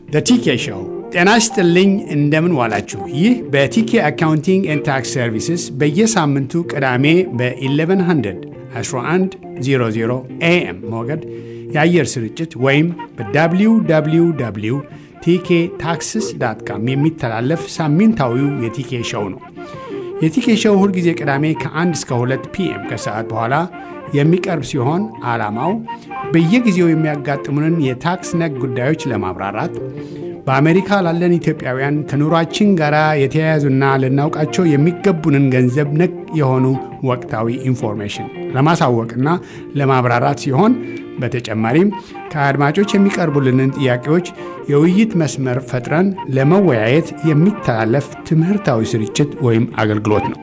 ቲኬ ሾው። ጤና ይስጥልኝ፣ እንደምን ዋላችሁ። ይህ በቲኬ አካውንቲንግ ኤንድ ታክስ ሰርቪስስ በየሳምንቱ ቅዳሜ በ1100 1100 ኤኤም ሞገድ የአየር ስርጭት ወይም በwww ቲኬ ታክስስ ዳት ካም የሚተላለፍ ሳምንታዊው የቲኬ ሾው ነው። የቲኬ ሾው ሁልጊዜ ቅዳሜ ከ1 እስከ 2 ፒኤም ከሰዓት በኋላ የሚቀርብ ሲሆን ዓላማው በየጊዜው የሚያጋጥሙንን የታክስ ነክ ጉዳዮች ለማብራራት በአሜሪካ ላለን ኢትዮጵያውያን ከኑሯችን ጋር የተያያዙና ልናውቃቸው የሚገቡንን ገንዘብ ነክ የሆኑ ወቅታዊ ኢንፎርሜሽን ለማሳወቅና ለማብራራት ሲሆን በተጨማሪም ከአድማጮች የሚቀርቡልንን ጥያቄዎች የውይይት መስመር ፈጥረን ለመወያየት የሚተላለፍ ትምህርታዊ ስርጭት ወይም አገልግሎት ነው።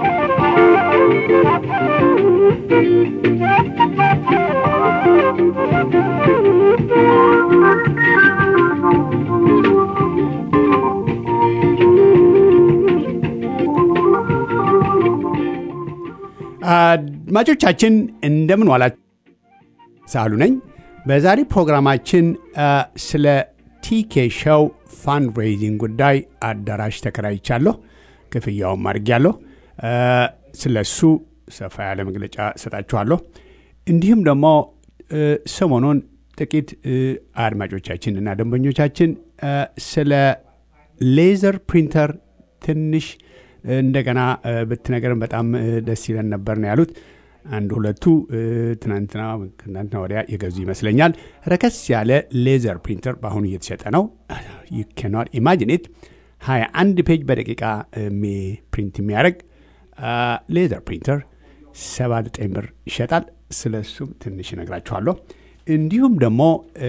አድማጮቻችን እንደምን ዋላችሁ። ሳሉ ነኝ። በዛሬ ፕሮግራማችን ስለ ቲኬ ሾው ፋንድሬዚንግ ጉዳይ አዳራሽ ተከራይቻለሁ፣ ክፍያውም አድርጌያለሁ። ስለ እሱ ሰፋ ያለ መግለጫ እሰጣችኋለሁ። እንዲሁም ደግሞ ሰሞኑን ጥቂት አድማጮቻችን እና ደንበኞቻችን ስለ ሌዘር ፕሪንተር ትንሽ እንደገና ብትነገርን በጣም ደስ ይለን ነበር ነው ያሉት። አንድ ሁለቱ ትናንትና ትናንትና ወዲያ የገዙ ይመስለኛል። ረከስ ያለ ሌዘር ፕሪንተር በአሁኑ እየተሸጠ ነው። ዩ ካኖት ኢማጂኔት 21 ፔጅ በደቂቃ ፕሪንት የሚያደርግ ሌዘር ፕሪንተር 79 ብር ይሸጣል። ስለ እሱም ትንሽ እነግራችኋለሁ። እንዲሁም ደግሞ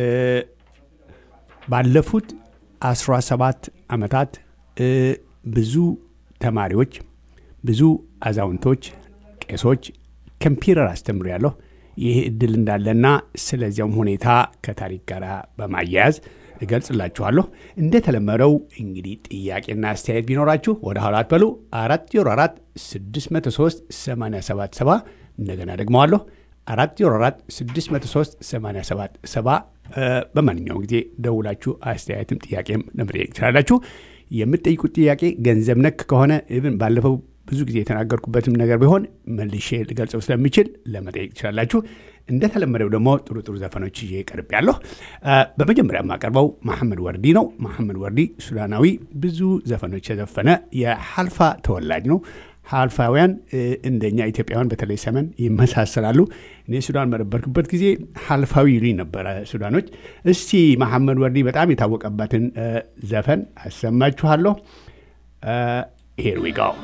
ባለፉት 17 ዓመታት ብዙ ተማሪዎች፣ ብዙ አዛውንቶች፣ ቄሶች ኮምፒውተር አስተምሬያለሁ። ይህ እድል እንዳለና ስለዚያም ሁኔታ ከታሪክ ጋር በማያያዝ እገልጽላችኋለሁ። እንደተለመደው እንግዲህ ጥያቄና አስተያየት ቢኖራችሁ ወደ ኋላ አትበሉ። 404 603 877 እንደገና ደግመዋለሁ 404 603 877 በማንኛውም ጊዜ ደውላችሁ አስተያየትም ጥያቄም ለመጠየቅ ትችላላችሁ። የምትጠይቁት ጥያቄ ገንዘብ ነክ ከሆነ ብን ባለፈው ብዙ ጊዜ የተናገርኩበትም ነገር ቢሆን መልሼ ልገልጸው ስለሚችል ለመጠየቅ ትችላላችሁ። እንደተለመደው ደግሞ ጥሩ ጥሩ ዘፈኖች ይዤ ቀርብ ያለሁ። በመጀመሪያ የማቀርበው መሐመድ ወርዲ ነው። መሐመድ ወርዲ ሱዳናዊ ብዙ ዘፈኖች የዘፈነ የሐልፋ ተወላጅ ነው። ሐልፋውያን እንደኛ ኢትዮጵያውያን በተለይ ሰመን ይመሳሰላሉ። እኔ ሱዳን በነበርኩበት ጊዜ ሐልፋዊ ይሉኝ ነበረ ሱዳኖች። እስቲ መሐመድ ወርዲ በጣም የታወቀበትን ዘፈን አሰማችኋለሁ። ሄር ዊ ጎ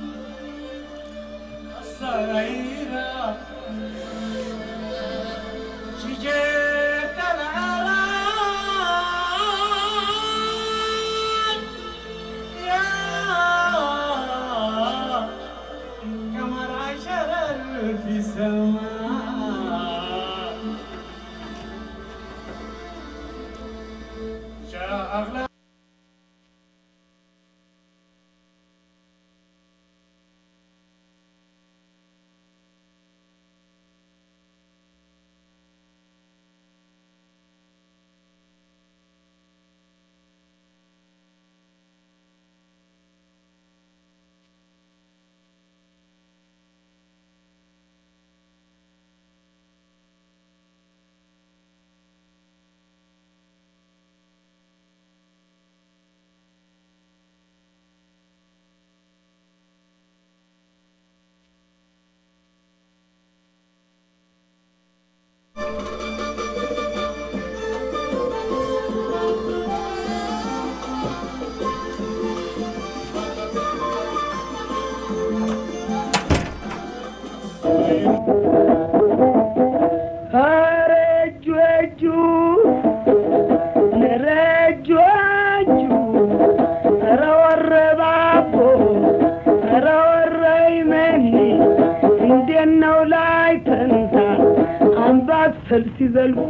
ሲዘልቁ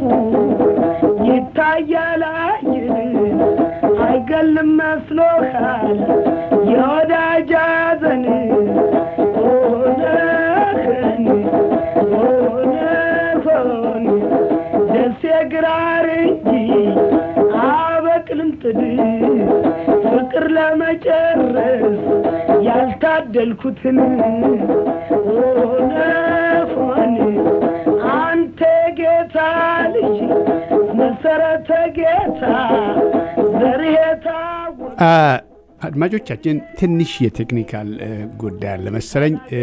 ይታያል አይገልም መስሎሃል የወዳጅ ሐዘን ሆነህን ሆነሆን ደሴ ግራር እንጂ አበቅል ለመጨረስ ያልታደልኩትን ሆነፎን አንተ ጌታ ልጅ መሰረተ ጌታ ዘርህ የታወቀ አ፣ አድማጮቻችን ትንሽ የቴክኒካል እ፣ ጉዳይ አለ መሰለኝ። እ፣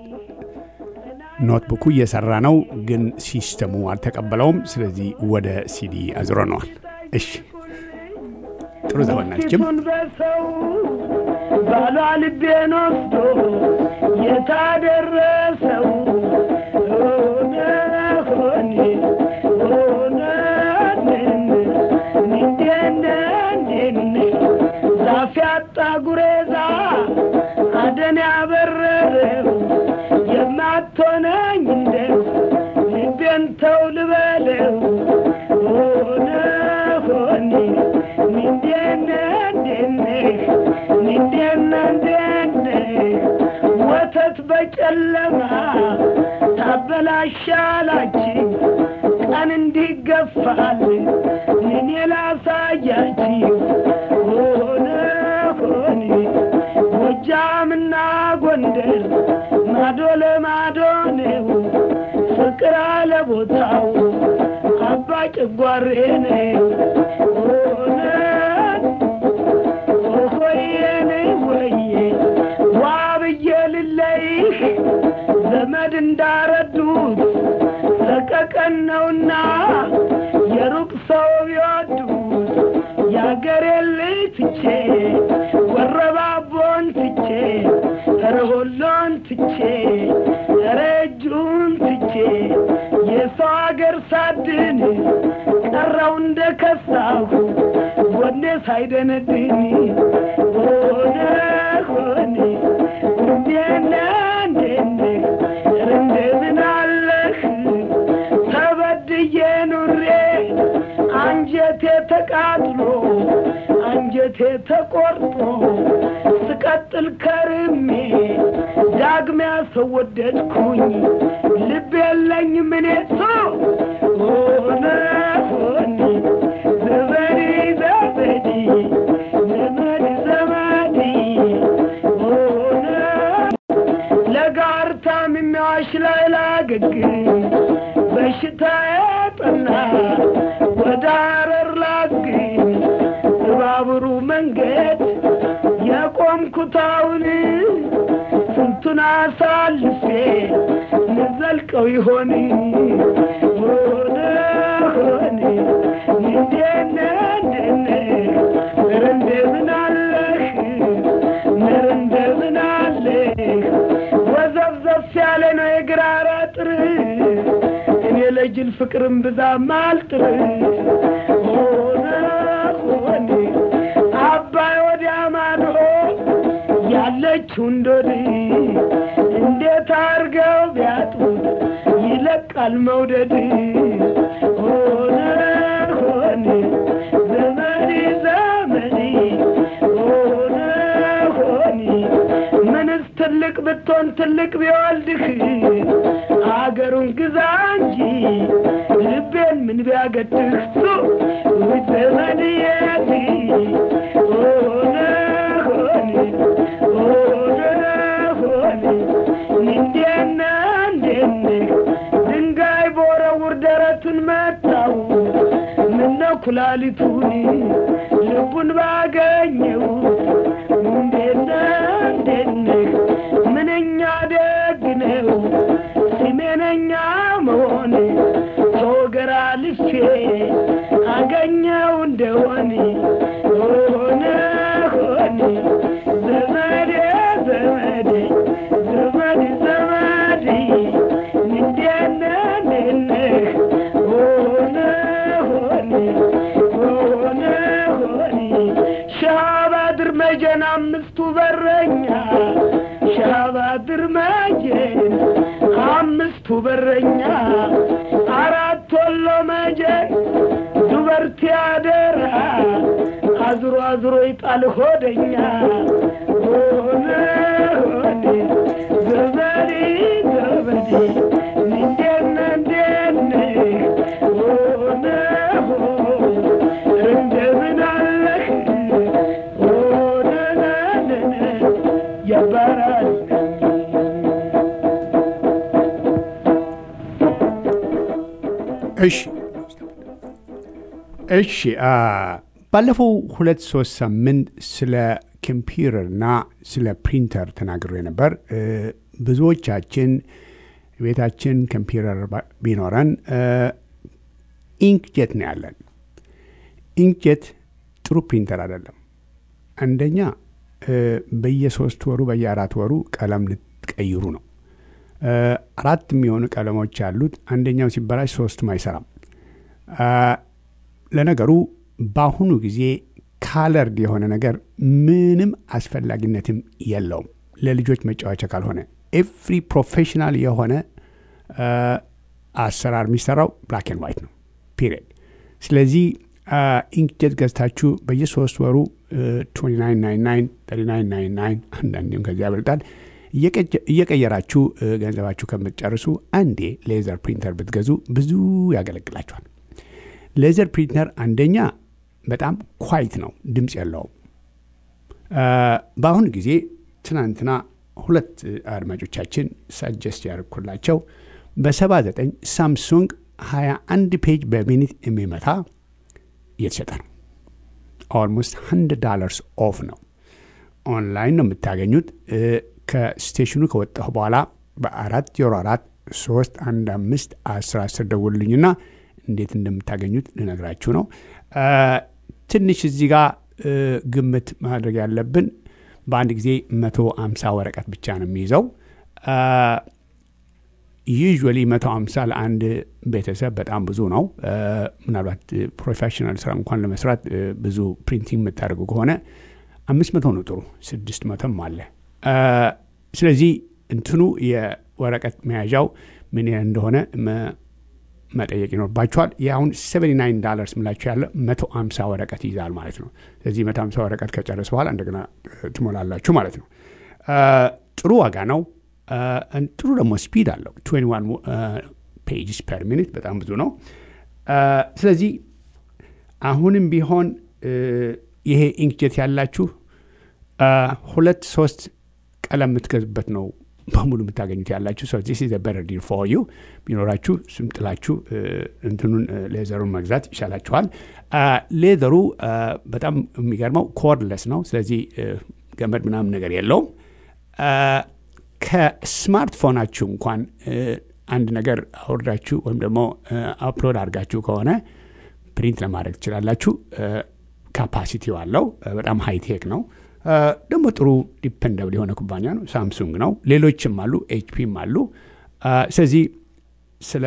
ኖትቡኩ እየሰራ ነው፣ ግን ሲስተሙ አልተቀበለውም። ስለዚህ ወደ ሲዲ አዝሮነዋል። እሺ ጥሩ ዘመን ናችም ፊቱን በሰው ባሏ ልቤን ወስዶ የታደረሰው ሆነ ሆኔ ሆነ እንዴነ እንዴነ ዛፍ ያጣ ጉሬዛ አደን ያበረረው የማትሆነኝ እንደው ልቤን ተው ልበለው ሆነ ሆኔ ንዴነ እንዴነ ንዴነ እንዴነ ወተት በጨለማ ታበላሻላችሁ ቀን እንዲገፋል እኔ ላሳያችሁ ሆነ ሆኔ ጎጃምና ጎንደር ማዶ ለማዶ ነው ፍቅር አለ ቦታው አባ ጭጓሬ ነው ሆነ ሆየኔ ወዬ ዋ ብዬ ልለይህ ዘመድ እንዳረዱት ሰቀቀን ነውና የሩቅ ሰው ቢወዱት የአገሬን ልጅ ትቼ ወረባቦን ትቼ ረሆሎን ትቼ ረጁን ትቼ የሰው አገር ሳድን ቀረው እንደ ከሳሁ ጎኔ ሳይደነድን ሆነ ሆኔ እንዴነ እንዴነ እንደምን አለህ ተበድዬ ኑሬ አንጀቴ ተቃጥሎ አንጀቴ ተቆርጦ ስቀጥል ከርሜ ዳግሚያ ሰው ወደድኩኝ ልብ የለኝ ምኔ ሰው ሆነ ሆኔ ዘመዴ ዘመዴ ዘመድ ዘመዴ ሆነ ለጋር ታምሜዋሽ ላይ ላገግም በሽታ ያጠና ወደ አረር ላግኝ በባቡሩ መንገድ የቆምኩታውን ስንቱን አሳልፌ ንዘልቀው ይሆን ሆነ ሆነ እንዴነ እንዴነ ኧረ እንደምን አለህ ኧረ እንደምን አለህ ወዘፍዘፍ ያለ ነው የግራር አጥር እኔ ለጅል ፍቅርም ብዛም አልጥር ሆነ ሆነ አባይ ወዲያ ማዶ ያለችው እንዶድ እንዴት አርገው ቢያጡት ይለቃል መውደድ ሆነ ሆነ ዘመዴ ዘመዴ ሆነ ሆነ ምንስ ትልቅ ብትሆን ትልቅ ቢወልድህ አገሩን ግዛ እንጂ ልቤን ምን ቢያገድህ ሱ ዘመድ የት ሆነ ሆነ ሆነ ሆነ እንዴነ እንዴነ ድንጋይ በወረውር ደረቱን መታው ምነው ኩላሊቱን ልቡን ባገኘው እንዴነ እንዴነ ምንኛ ደግ ነው ስሜነኛ መሆን ተወገራ ልፌ አገኘው እንደሆን ሆነ ሆነ ዘመዴ ዘመዴ ዘመድ ዘመዴ እንዴነ እንዴነ ሆነ ሆነ ሆነ ሆነ ሻባድር መጀን አምስቱ በረኛ ሻባድር መጀን አምስቱ በረኛ አራት ወሎ መጀን ዱበርቲ አደራ አዝሮ አዝሮ ይጣል ሆደኛ ሆነ ሆነ ዘመዴ ዘመዴ እንዴነ እንዴነ ሆነ ሆ እንደምን አለህ ሆነ እሺ እሺ ባለፈው ሁለት ሶስት ሳምንት ስለ ኮምፒውተርና ስለ ፕሪንተር ተናግሬ ነበር። ብዙዎቻችን ቤታችን ኮምፒውተር ቢኖረን ኢንክጀት ነው ያለን። ኢንክጀት ጥሩ ፕሪንተር አይደለም። አንደኛ በየሶስት ወሩ በየአራት ወሩ ቀለም ልትቀይሩ ነው። አራት የሚሆኑ ቀለሞች ያሉት አንደኛው ሲበላሽ ሶስቱም አይሰራም። ለነገሩ በአሁኑ ጊዜ ካለርድ የሆነ ነገር ምንም አስፈላጊነትም የለውም ለልጆች መጫወቻ ካልሆነ ኤቭሪ ፕሮፌሽናል የሆነ አሰራር የሚሰራው ብላክ ኤንድ ዋይት ነው ፒሪየድ። ስለዚህ ኢንክጀት ገዝታችሁ በየሶስት ወሩ 2999 አንዳንዴም ከዚያ ያበልጣል እየቀየራችሁ ገንዘባችሁ ከምትጨርሱ አንዴ ሌዘር ፕሪንተር ብትገዙ ብዙ ያገለግላችኋል። ሌዘር ፕሪንተር አንደኛ በጣም ኳይት ነው፣ ድምፅ የለውም። በአሁኑ ጊዜ ትናንትና ሁለት አድማጮቻችን ሳጀስት ያደርኩላቸው በ79 ሳምሱንግ 21 ፔጅ በሚኒት የሚመታ እየተሸጠ ነው። ኦልሞስት 100 ዳላርስ ኦፍ ነው። ኦንላይን ነው የምታገኙት። ከስቴሽኑ ከወጣሁ በኋላ በአራት ዜሮ አራት ሶስት አንድ አምስት አስር አስር ደውሉልኝና እንዴት እንደምታገኙት ልነግራችሁ ነው። ትንሽ እዚህ ጋር ግምት ማድረግ ያለብን በአንድ ጊዜ መቶ አምሳ ወረቀት ብቻ ነው የሚይዘው። ዩዥዋሊ መቶ አምሳ ለአንድ ቤተሰብ በጣም ብዙ ነው። ምናልባት ፕሮፌሽናል ስራ እንኳን ለመስራት ብዙ ፕሪንቲንግ የምታደርጉ ከሆነ አምስት መቶ ነው ጥሩ፣ ስድስት መቶም አለ። ስለዚህ እንትኑ የወረቀት መያዣው ምን ያህል እንደሆነ መጠየቅ ይኖርባቸዋል። የአሁን 79 ዳላርስ ምላቸው ያለ 150 ወረቀት ይይዛል ማለት ነው። ስለዚህ 150 ወረቀት ከጨረስ በኋላ እንደገና ትሞላላችሁ ማለት ነው። ጥሩ ዋጋ ነው። ጥሩ ደግሞ ስፒድ አለው። 21 ፔጅስ ፐር ሚኒት በጣም ብዙ ነው። ስለዚህ አሁንም ቢሆን ይሄ ኢንክጀት ያላችሁ ሁለት ሶስት ቀለም የምትገዙበት ነው በሙሉ የምታገኙት ያላችሁ ሰው ዚስ ኢዝ በረር ዲል ፎር ዩ ቢኖራችሁ ስም ጥላችሁ እንትኑን ሌዘሩን መግዛት ይሻላችኋል። ሌዘሩ በጣም የሚገርመው ኮርድለስ ነው። ስለዚህ ገመድ ምናምን ነገር የለውም። ከስማርትፎናችሁ እንኳን አንድ ነገር አውርዳችሁ ወይም ደግሞ አፕሎድ አድርጋችሁ ከሆነ ፕሪንት ለማድረግ ትችላላችሁ። ካፓሲቲው አለው። በጣም ሃይቴክ ነው። ደግሞ ጥሩ ዲፐንደብል የሆነ ኩባንያ ነው። ሳምሱንግ ነው። ሌሎችም አሉ፣ ኤችፒም አሉ። ስለዚህ ስለ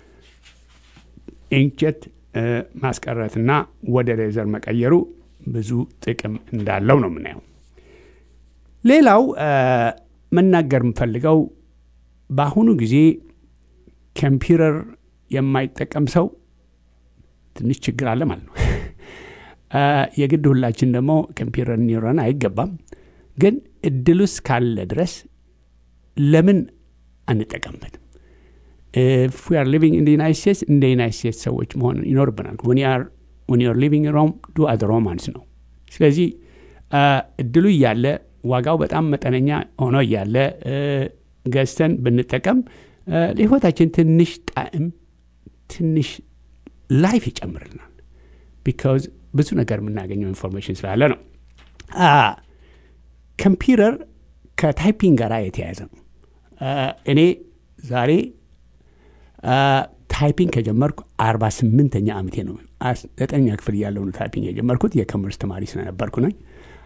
ኢንክጀት ማስቀረትና ወደ ሌዘር መቀየሩ ብዙ ጥቅም እንዳለው ነው የምናየው። ሌላው መናገር የምፈልገው በአሁኑ ጊዜ ኮምፒውተር የማይጠቀም ሰው ትንሽ ችግር አለ ማለት ነው። የግድ ሁላችን ደግሞ ኮምፒውተር እንዲኖረን አይገባም። ግን እድሉ እስካለ ድረስ ለምን አንጠቀምበትም? ፍ ር ሊቪንግ ኢን ዩናይት ስቴትስ እንደ ዩናይት ስቴትስ ሰዎች መሆን ይኖርብናል። ወን ር ሊቪንግ ሮም ዱ አዘ ሮማንስ ነው። ስለዚህ እድሉ እያለ ዋጋው በጣም መጠነኛ ሆኖ እያለ ገዝተን ብንጠቀም ለህይወታችን ትንሽ ጣዕም ትንሽ ላይፍ ይጨምርልናል። ቢካዝ ብዙ ነገር የምናገኘው ኢንፎርሜሽን ስላለ ነው። ኮምፒውተር ከታይፒንግ ጋር የተያያዘ ነው። እኔ ዛሬ ታይፒንግ ከጀመርኩ አርባ ስምንተኛ ዓመቴ ነው። ዘጠኛ ክፍል እያለሁ ነው ታይፒንግ የጀመርኩት። የኮመርስ ተማሪ ስለነበርኩ ነኝ።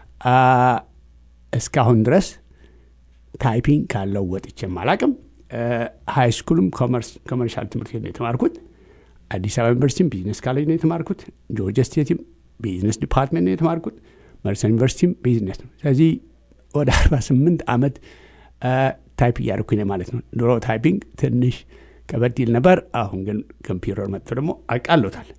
እስካሁን ድረስ ታይፒንግ ካለው ወጥቼም አላቅም። ሃይ ስኩልም ኮመርሻል ትምህርት ቤት ነው የተማርኩት። አዲስ አበባ ዩኒቨርሲቲም ቢዝነስ ካሌጅ ነው የተማርኩት። ጆርጂያ ስቴትም ቢዝነስ ዲፓርትሜንት ነው የተማርኩት። መርሰን ዩኒቨርሲቲም ቢዝነስ ነው። ስለዚህ ወደ 48 ዓመት ታይፕ እያደረኩኝ ማለት ነው። ድሮ ታይፒንግ ትንሽ ከበድ ይል ነበር። አሁን ግን ኮምፒውተር መጥቶ ደግሞ አቃሎታል።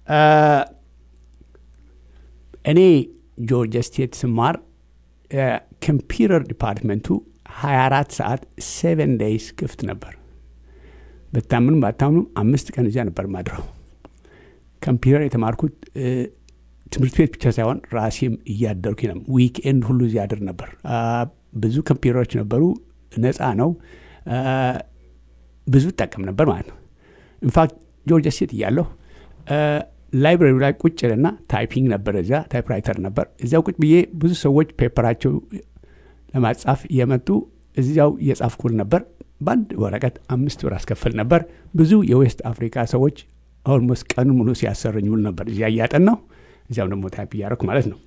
እኔ ጆርጂያ ስቴት ስማር ኮምፒውተር ዲፓርትመንቱ 24 ሰዓት ሴቨን ዴይስ ክፍት ነበር። ብታምኑም ባታምኑም አምስት ቀን እዚያ ነበር ማድረው። ኮምፒውተር የተማርኩት ትምህርት ቤት ብቻ ሳይሆን ራሴም እያደርኩ ነው። ዊክኤንድ ሁሉ እዚያ አድር ነበር። ብዙ ኮምፒውተሮች ነበሩ። ነፃ ነው። ብዙ እጠቀም ነበር ማለት ነው። ኢንፋክት ጆርጂያ ስቴት እያለሁ ላይብራሪ ላይ ቁጭ ልና ታይፒንግ ነበር፣ እዚያ ታይፕራይተር ነበር። እዚያው ቁጭ ብዬ ብዙ ሰዎች ፔፐራቸው ለማጻፍ እየመጡ እዚያው እየጻፍኩል ነበር። በአንድ ወረቀት አምስት ብር አስከፍል ነበር። ብዙ የዌስት አፍሪካ ሰዎች ኦልሞስት ቀኑ ሙሉ ሲያሰረኝ ውል ነበር። እዚያ እያጠናሁ እዚያም ደግሞ ታይፕ እያደረኩ ማለት ነው።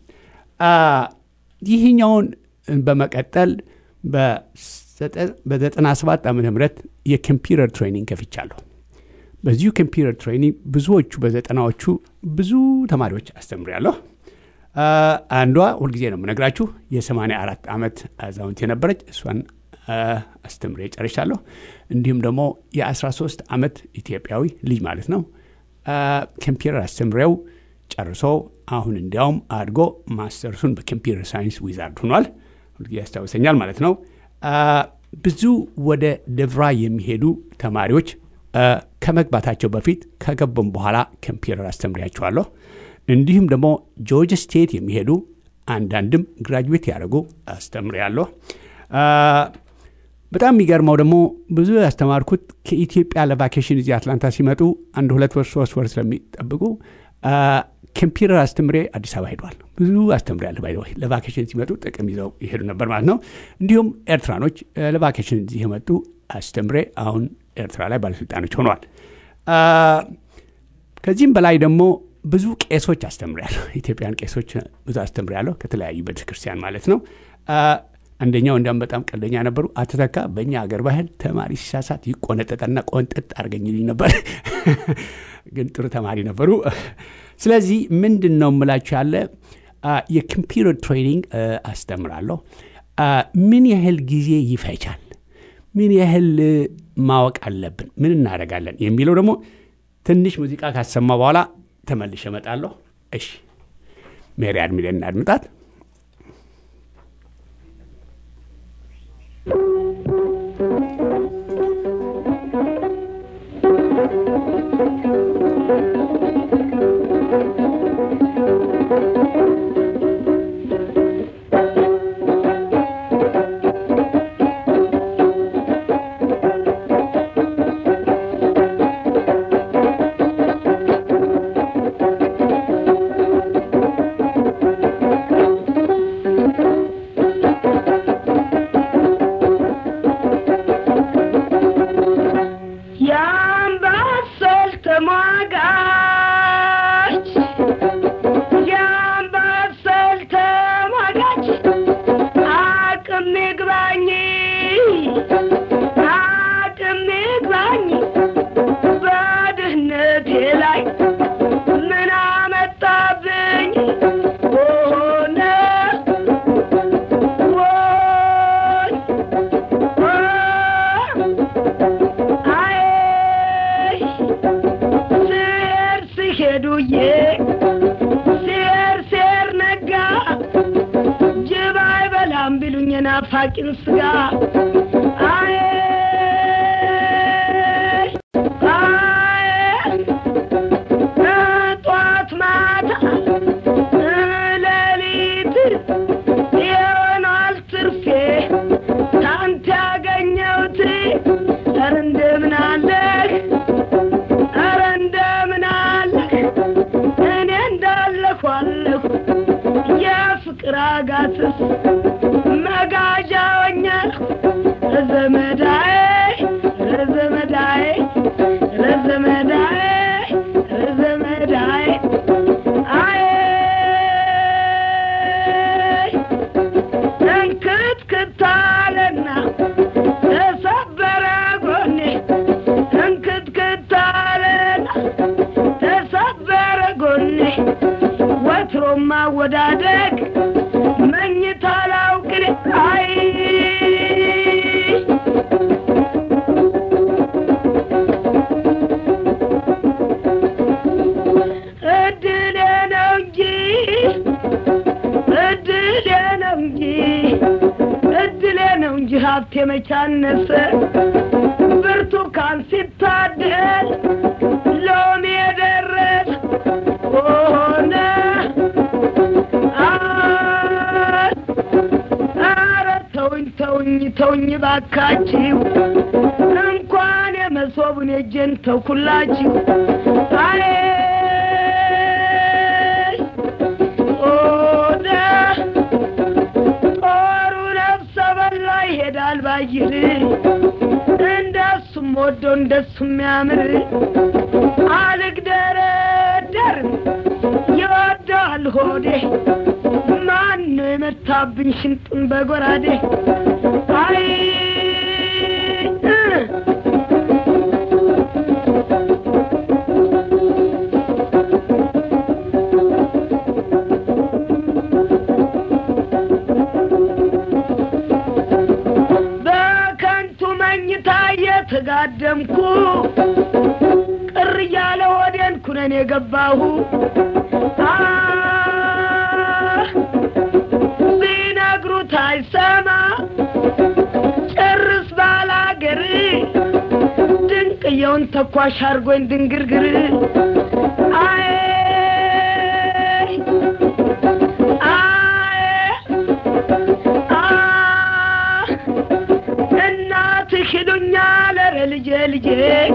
ይህኛውን በመቀጠል በ97 ዓመተ ምህረት የኮምፒውተር ትሬኒንግ ከፍቻለሁ። በዚሁ ኮምፒውተር ትሬኒንግ ብዙዎቹ በዘጠናዎቹ ብዙ ተማሪዎች አስተምሬያለሁ። አንዷ ሁልጊዜ ነው የምነግራችሁ የ84 ዓመት አዛውንት የነበረች እሷን አስተምሬ ጨርሻለሁ። እንዲሁም ደግሞ የ13 ዓመት ኢትዮጵያዊ ልጅ ማለት ነው ኮምፒውተር አስተምሬው ጨርሶ አሁን እንዲያውም አድጎ ማስተርሱን በኮምፒውተር ሳይንስ ዊዛርድ ሆኗል። ሁልጊዜ ያስታውሰኛል ማለት ነው። ብዙ ወደ ደብራ የሚሄዱ ተማሪዎች ከመግባታቸው በፊት ከገቡም በኋላ ኮምፒውተር አስተምሪያቸዋለሁ። እንዲሁም ደግሞ ጆርጅ ስቴት የሚሄዱ አንዳንድም ግራጁዌት ያደረጉ አስተምሬያለሁ። በጣም የሚገርመው ደግሞ ብዙ ያስተማርኩት ከኢትዮጵያ ለቫኬሽን እዚህ አትላንታ ሲመጡ አንድ ሁለት ወር ሶስት ወር ስለሚጠብቁ ኮምፒውተር አስተምሬ አዲስ አበባ ሄዷል። ብዙ አስተምሬያለሁ። ባይ ለቫኬሽን ሲመጡ ጥቅም ይዘው ይሄዱ ነበር ማለት ነው። እንዲሁም ኤርትራኖች ለቫኬሽን እዚህ የመጡ አስተምሬ አሁን ኤርትራ ላይ ባለስልጣኖች ሆነዋል። ከዚህም በላይ ደግሞ ብዙ ቄሶች አስተምሬያለሁ። ኢትዮጵያን ቄሶች ብዙ አስተምሬያለሁ፣ ከተለያዩ ቤተክርስቲያን ማለት ነው። አንደኛው እንዲያውም በጣም ቀልደኛ ነበሩ። አተተካ በእኛ ሀገር ባህል ተማሪ ሲሳሳት ይቆነጠጠና ቆንጠጥ አድርገኝ ይሉኝ ነበር። ግን ጥሩ ተማሪ ነበሩ። ስለዚህ ምንድን ነው የምላችሁ ያለ የኮምፒውተር ትሬኒንግ አስተምራለሁ። ምን ያህል ጊዜ ይፈጃል፣ ምን ያህል ማወቅ አለብን፣ ምን እናደርጋለን የሚለው ደግሞ ትንሽ ሙዚቃ ካሰማ በኋላ ተመልሼ እመጣለሁ። እሺ ሜሪ አድሚለን እናድምጣት። ናፋቂን ስጋ አይ ጠዋት ማታ ሌሊት ይሆናል ትርፌ ታንተ ያገኘሁት ኧረ እንደምን አለህ ኧረ እንደምን አለህ እኔ እንዳለሁ አለሁ የፍቅር አጋትስ መጋዣውኛል ረዘመዳዬ ረዘመዳዬ ረዘመዳዬ ረዘመዳዬ አይ እንክትክታለና ተሰበረ ጎኔ እንክትክታለና ተሰበረ ጎኔ ወትሮም ማወዳደቅ መኝታ ላውቅን አይ እድሌ ነው እንጂ እድሌ ነው እንጂ እድሌ ነው እንጂ ሀብቴ መቻነሰ ብርቱካን ሲታደል ሎሚ የደረስ ሆነ አረ ተውኝ ተውኝ ተውኝ ባካችሁ እንኳን የመሰ መሶቡን የእጄን ተኩላችሁ አይ ኦደ ጦሩ ነፍሰ በላ ይሄዳል ባይር እንደሱም ወዶ እንደሱም ያምር አልግደረደርም ይወደዋል ሆዴ ማን ነው የመታብኝ ሽንጡን በጎራዴ አይ እ በከንቱ መኝታ እየተጋደምኩ ቅር እያለ ወዴን ኩነን የገባሁ አ ቢነግሩት አይሰማ ጭርስ ባላገር ድንቅየውን ተኳሽ አርጎኝ ድንግርግር አይ አይ አ እናትህ ይሉኛል ኧረ ልጄ ልጄ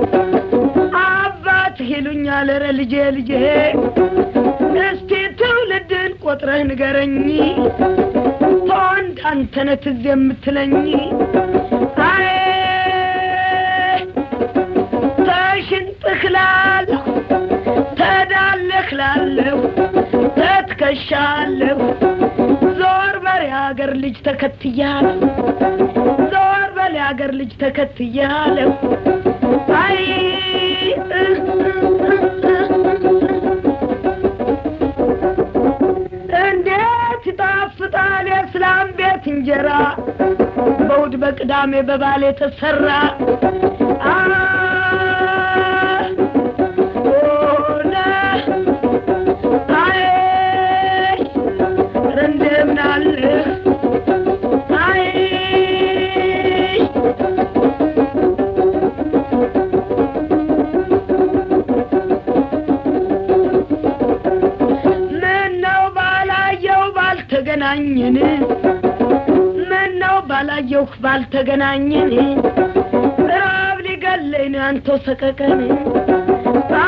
አባትህ ይሉኛል ኧረ ልጄ ልጄ እስቲ ትውልድን ቆጥረህ ንገረኝ ተወንድ አንተነህ ትዝ የምትለኝ አይ ተሽንጥህ ላለሁ ተዳለህ ላለሁ ተትከሻለሁ ዞር በል የአገር ልጅ ተከትያለሁ ዞር በል የአገር ልጅ ተከትያለሁ አይ እንዴት ይጣፍጣል የእስላም ቤት እንጀራ በእሑድ በቅዳሜ በባል የተሰራ አ ኦነ አይ ኧረ እንደምን አለህ አይ ምነው ባላየው ባልተገናኘን ምነው ባላየው ባልተገናኘን ራብ ሊገለኝ ነው አንተው ሰቀቀን አ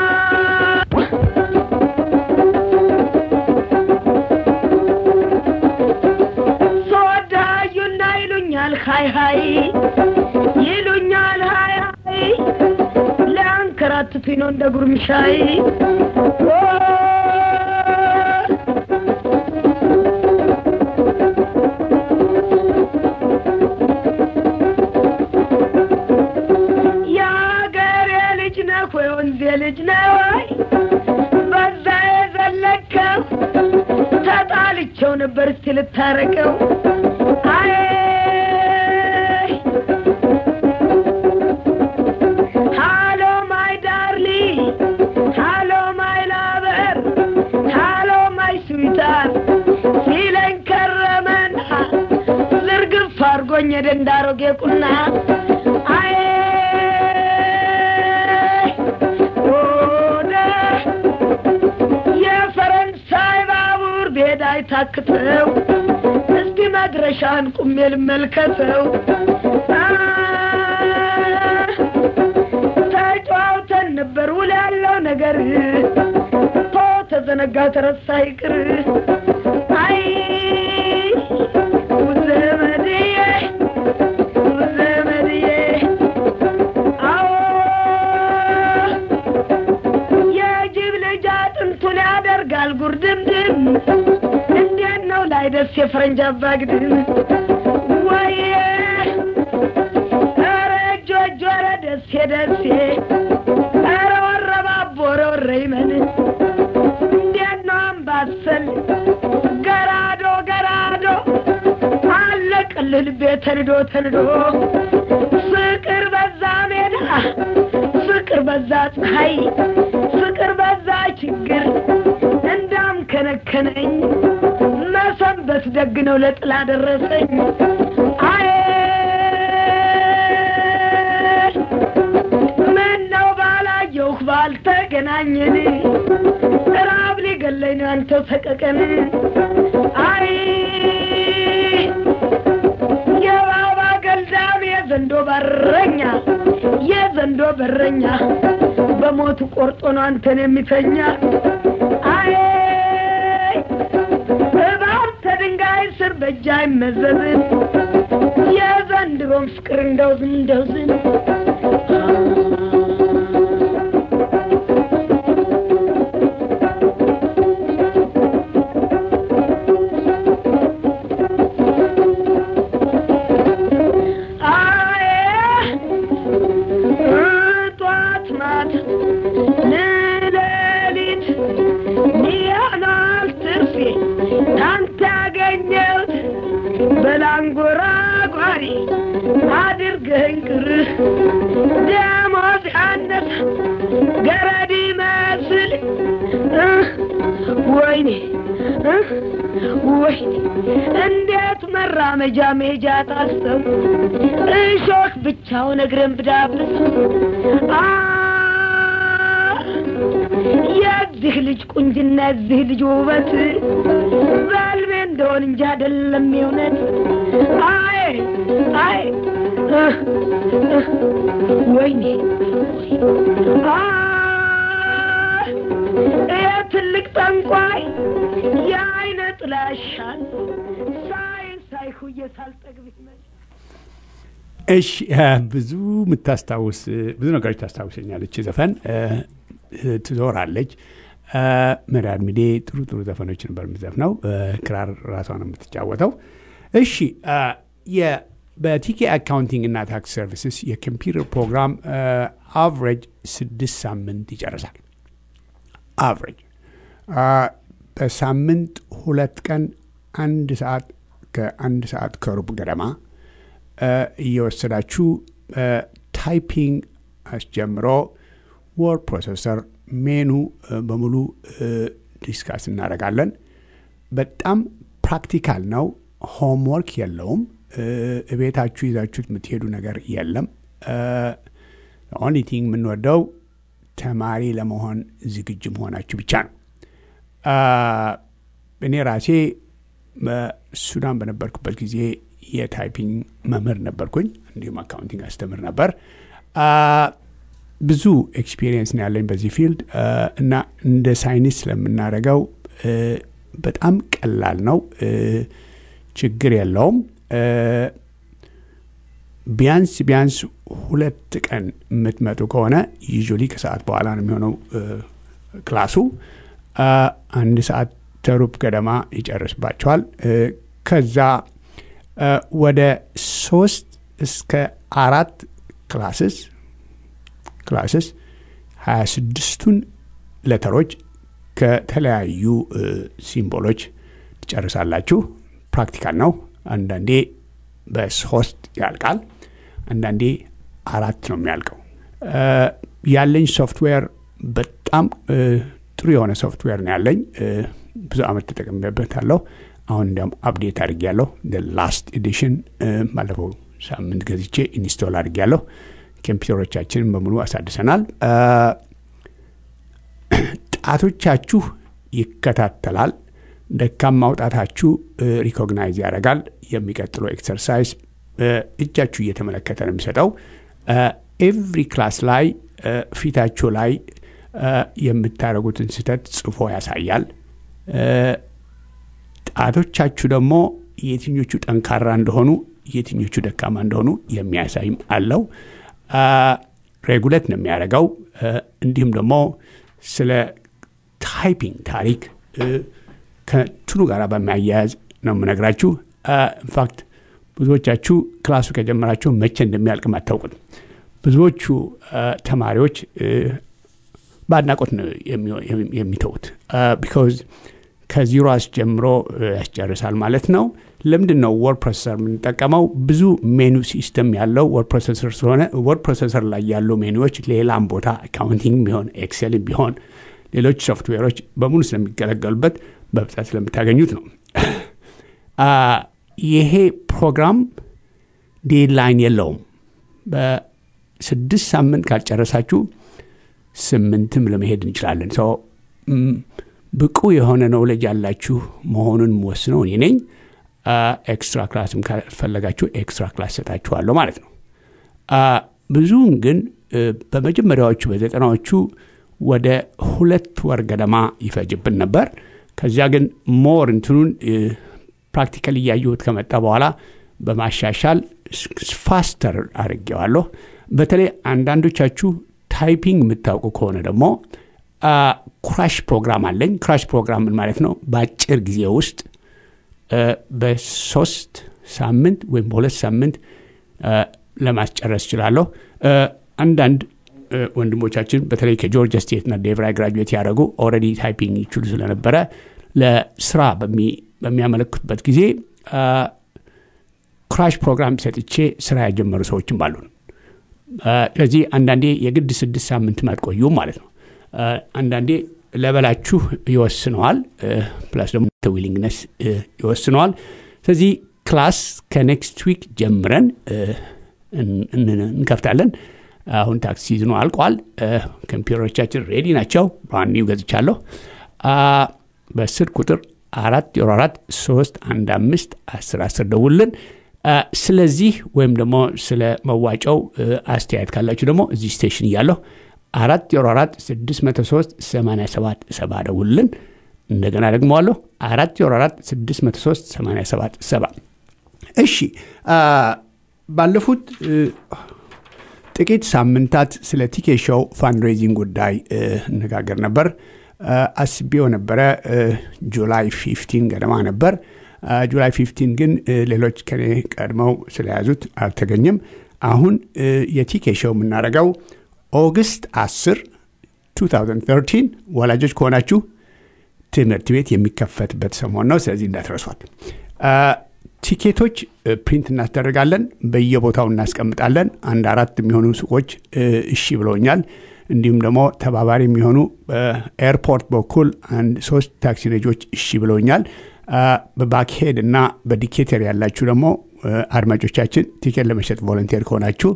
ሶዳዩና ይሉኛል ሀይ ሀይ ይሉኛል ሀይ ሀይ ሊያንከራትቱኝ ነው እንደ ጉርምሻይ ኦ የአገሬ ልጅ ነህ ወይ ወንዜ ልጅ ነህ ወይ በዛ የዘለከው ተጣልቸው ነበር እስቲ ልታረቀው አይ ሃሎ ማይ ዳርሊ ሃሎ ማይ ላበር ሃሎ ማይ ስዊታር ሲለኝ ከረመና ዝርግፍ አርጎኝ የደንዳሮጌ ቁና አይ ወደ የፈረንሳይ ባቡር ቤዳ አይታክተው እስቲ መድረሻን ቁሜ ልመልከተው አ ተጫውተን ነበር ውል ያለው ነገር ቶ ተዘነጋ ተረሳ ይቅር አይ ዘመድዬ ዘመድዬ አዎ የጅብ ልጅ አጥንቱን ያደርጋል ጉርድምድም እንዴት ነው ላይ ደስ የፈረንጅ አባግድም ወይ ኧረ እጆ እጆ ኧረ ደሴ ደሴ ኧረ ወረባቦ ኧረ ወረ ይመን እንዴት ነው አምባሰል ገራዶ ገራዶ አለቅልህ ልቤ ተንዶ ተንዶ ፍቅር በዛ ሜዳ ፍቅር በዛ ፀሐይ ፍቅር በዛ ችግር እንዳም ከነከነኝ መሰንበት ደግ ነው ለጥላ ደረሰኝ አይ ምን ነው ባላየሁህ ባልተገናኘን ራብ ሊገለኝ ነው አንተው ሰቀቀን አይ የባባ ገልዳም የዘንዶ በረኛ የዘንዶ በረኛ በሞቱ ቆርጦ ነው አንተን የሚተኛ አይ እባብ ተድንጋይ ስር በእጅ አይመዘዝም የዘንድሮም ፍቅር እንደው ዝም እንደው ዝም አይ ጧት ማታ ንሌሊት ኒያናል ትርፌ ካንተ ያገኘሁት በላንጎራጓሪ አድርገኝ ቅር ደሞዝ ያነሰ ገረድ ይመስል እህ፣ ወይኔ እህ፣ ወይኔ እንዴት መራመጃ ሜጃ ታሰቡ እሾክ ብቻውን እግርን ብዳብስ አ የዚህ ልጅ ቁንጅና የዚህ ልጅ ውበት በልቤ እንደሆን እንጂ አይደለም የእውነት አይ አይ እህ፣ እህ፣ ወይኔ አ ይህ ትልቅ ጠንቋይ የአይነ ጥላሻል ሳይ ሳይሁዬ ሳልጠግብ ይመች እሺ እ፣ ብዙ የምታስታውስ ብዙ ነገሮች ታስታውሰኛለች ዘፈን እ፣ እ፣ ትዞራለች እ፣ መዳድ ሚዴ ጥሩ ጥሩ ዘፈኖች ነበር የምትዘፍነው እ፣ ክራር ራሷ ነው የምትጫወተው እሺ እ፣ የ- በቲኬ አካውንቲንግ እና ታክስ ሰርቪስስ የኮምፒውተር ፕሮግራም አቨሬጅ ስድስት ሳምንት ይጨርሳል አቨሬጅ በሳምንት ሁለት ቀን አንድ ሰዓት ከአንድ ሰዓት ከሩብ ገደማ እ፣ እየወሰዳችሁ ታይፒንግ አስጀምሮ ወርድ ፕሮሰሰር ሜኑ እ፣ በሙሉ እ፣ ዲስካስ እናደርጋለን። በጣም ፕራክቲካል ነው። ሆምወርክ የለውም። እ፣ እቤታችሁ ይዛችሁት የምትሄዱ ነገር የለም። ኦንሊ ቲንግ የምንወደው ተማሪ ለመሆን ዝግጁ መሆናችሁ ብቻ ነው። አ፣ እኔ ራሴ በሱዳን በነበርኩበት ጊዜ የታይፒንግ መምህር ነበርኩኝ። እንዲሁም አካውንቲንግ አስተምር ነበር። አ፣ ብዙ ኤክስፒሪየንስ ነው ያለኝ በዚህ ፊልድ አ፣ እና እንደ ሳይንስ ስለምናደርገው እ፣ በጣም ቀላል ነው። እ፣ ችግር የለውም። እ፣ ቢያንስ ቢያንስ ሁለት ቀን የምትመጡ ከሆነ ዩዥዋሊ ከሰዓት በኋላ ነው የሚሆነው እ፣ ክላሱ አ፣ አንድ ሰዓት ተሩብ ገደማ ይጨርስባቸዋል። እ፣ ከዛ እ፣ ወደ ሶስት እስከ አራት ክላስስ ክላስስ ሀያ ስድስቱን ለተሮች ከተለያዩ እ፣ ሲምቦሎች ትጨርሳላችሁ። ፕራክቲካል ነው። አንዳንዴ በሶስት ያልቃል፣ አንዳንዴ አራት ነው የሚያልቀው። እ፣ ያለኝ ሶፍትዌር በጣም እ፣ ጥሩ የሆነ ሶፍትዌር ነው ያለኝ። እ፣ ብዙ አመት ተጠቅሜበታለሁ። አሁን እንዲያውም አፕዴት አድርጌያለሁ። ላስት ኤዲሽን ባለፈው ሳምንት ገዝቼ ኢንስቶል አድርጌያለሁ። ኮምፒውተሮቻችንን በሙሉ አሳድሰናል። እ፣ ጣቶቻችሁ ይከታተላል። ደካማ ማውጣታችሁ ሪኮግናይዝ ያደርጋል። የሚቀጥለው ኤክሰርሳይዝ እ፣ እጃችሁ እየተመለከተ ነው የሚሰጠው። ኤቭሪ ክላስ ላይ እ፣ ፊታችሁ ላይ እ፣ የምታደርጉትን ስህተት ጽፎ ያሳያል። እ፣ ጣቶቻችሁ ደግሞ የትኞቹ ጠንካራ እንደሆኑ የትኞቹ ደካማ እንደሆኑ የሚያሳይም አለው። ሬጉሌት ነው የሚያደርገው። እ፣ እንዲሁም ደግሞ ስለ ታይፒንግ ታሪክ እ፣ ከትኑ ጋር በሚያያያዝ ነው የምነግራችሁ። ኢንፋክት ብዙዎቻችሁ ክላሱ ከጀመራችሁ መቼ እንደሚያልቅም አታውቁትም። ብዙዎቹ እ፣ ተማሪዎች እ፣ በአድናቆት ነው የሚው- የሚ- የሚተዉት ቢካዝ ከዚሮ አስጀምሮ እ፣ ያስጨርሳል ማለት ነው። ለምንድን ነው ወርድ ፕሮሰሰር የምንጠቀመው? ብዙ ሜኑ ሲስተም ያለው ወርድ ፕሮሰሰር ስለሆነ ወርድ ፕሮሰሰር ላይ ያሉ ሜኑዎች ሌላም ቦታ አካውንቲንግ ቢሆን ኤክሴል ቢሆን ሌሎች ሶፍትዌሮች በሙሉ ስለሚገለገሉበት በብዛት ስለምታገኙት ነው። አ፣ ይሄ ፕሮግራም ዴድላይን የለውም። በስድስት ሳምንት ካልጨረሳችሁ ስምንትም ለመሄድ እንችላለን። ሰው ብቁ የሆነ ነውለጅ ያላችሁ መሆኑን ወስነው እኔ ነኝ። ኤክስትራ ክላስም ካስፈለጋችሁ ኤክስትራ ክላስ ሰጣችኋለሁ ማለት ነው። አ፣ ብዙውን ግን በመጀመሪያዎቹ በዘጠናዎቹ ወደ ሁለት ወር ገደማ ይፈጅብን ነበር። ከዚያ ግን ሞር እንትኑን ፕራክቲካል እያየሁት ከመጣ በኋላ በማሻሻል ፋስተር አድርጌዋለሁ። በተለይ አንዳንዶቻችሁ ታይፒንግ የምታውቁ ከሆነ ደግሞ ክራሽ ፕሮግራም አለኝ። ክራሽ ፕሮግራም ምን ማለት ነው? በአጭር ጊዜ ውስጥ በሶስት ሳምንት ወይም በሁለት ሳምንት ለማስጨረስ እችላለሁ። አንዳንድ ወንድሞቻችን በተለይ ከጆርጂያ ስቴት እና ዴቭራይ ግራጁዌት ያደረጉ ኦልሬዲ ታይፒንግ ይችሉ ስለነበረ ለስራ በሚያመለክቱበት ጊዜ ክራሽ ፕሮግራም ሰጥቼ ስራ ያጀመሩ ሰዎችም አሉን። ስለዚህ አንዳንዴ የግድ ስድስት ሳምንት አትቆዩም ማለት ነው። አንዳንዴ ለበላችሁ ይወስነዋል፣ ፕላስ ደግሞ ዊሊንግነስ ይወስነዋል። ስለዚህ ክላስ ከኔክስት ዊክ ጀምረን እንከፍታለን። አሁን ታክስ ሲዝኑ አልቋል። ኮምፒውተሮቻችን ሬዲ ናቸው። ብራንድ ኒው ገዝቻለሁ። በስልክ ቁጥር አራት ዜሮ አራት ሶስት አንድ አምስት አስር አስር ደውልን። ስለዚህ ወይም ደግሞ ስለ መዋጫው አስተያየት ካላችሁ ደግሞ እዚህ ስቴሽን እያለሁ አራት ዜሮ አራት ስድስት መቶ ሶስት ሰማንያ ሰባት ሰባ ደውልን። እንደገና ደግመዋለሁ አራት ዜሮ አራት ስድስት መቶ ሶስት ሰማንያ ሰባት ሰባ እሺ ባለፉት ጥቂት ሳምንታት ስለ ቲኬ ሾው ፋንድሬዚንግ ጉዳይ እነጋገር ነበር። አስቤው ነበረ ጁላይ ፊፍቲን ገደማ ነበር። ጁላይ ፊፍቲን ግን ሌሎች ከኔ ቀድመው ስለያዙት አልተገኘም። አሁን የቲኬ ሾው የምናደርገው ኦገስት 10 2013 ወላጆች ከሆናችሁ ትምህርት ቤት የሚከፈትበት ሰሞን ነው። ስለዚህ እንዳትረሷት። ቲኬቶች ፕሪንት እናስደርጋለን፣ በየቦታው እናስቀምጣለን። አንድ አራት የሚሆኑ ሱቆች እሺ ብለውኛል። እንዲሁም ደግሞ ተባባሪ የሚሆኑ በኤርፖርት በኩል አንድ ሶስት ታክሲ ነጆች እሺ ብለውኛል። በባክሄድ እና በዲኬተር ያላችሁ ደግሞ አድማጮቻችን ቲኬት ለመሸጥ ቮለንቴር ከሆናችሁ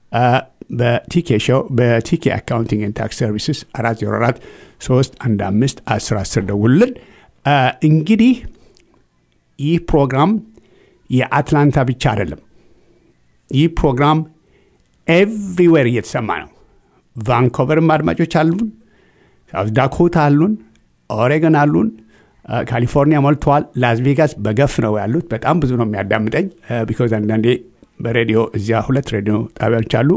በቲኬ ሾው በቲኬ አካውንቲንግ ኤንድ ታክስ ሰርቪስስ አራት ዜሮ አራት ሶስት አንድ አምስት አስር አስር ደውልን። እንግዲህ ይህ ፕሮግራም የአትላንታ ብቻ አይደለም። ይህ ፕሮግራም ኤቭሪዌር እየተሰማ ነው። ቫንኮቨርም አድማጮች አሉን፣ ሳውት ዳኮታ አሉን፣ ኦሬገን አሉን፣ ካሊፎርኒያ ሞልተዋል። ላስ ቬጋስ በገፍ ነው ያሉት። በጣም ብዙ ነው የሚያዳምጠኝ ቢኮዝ አንዳንዴ በሬዲዮ እዚያ ሁለት ሬዲዮ ጣቢያዎች አሉ።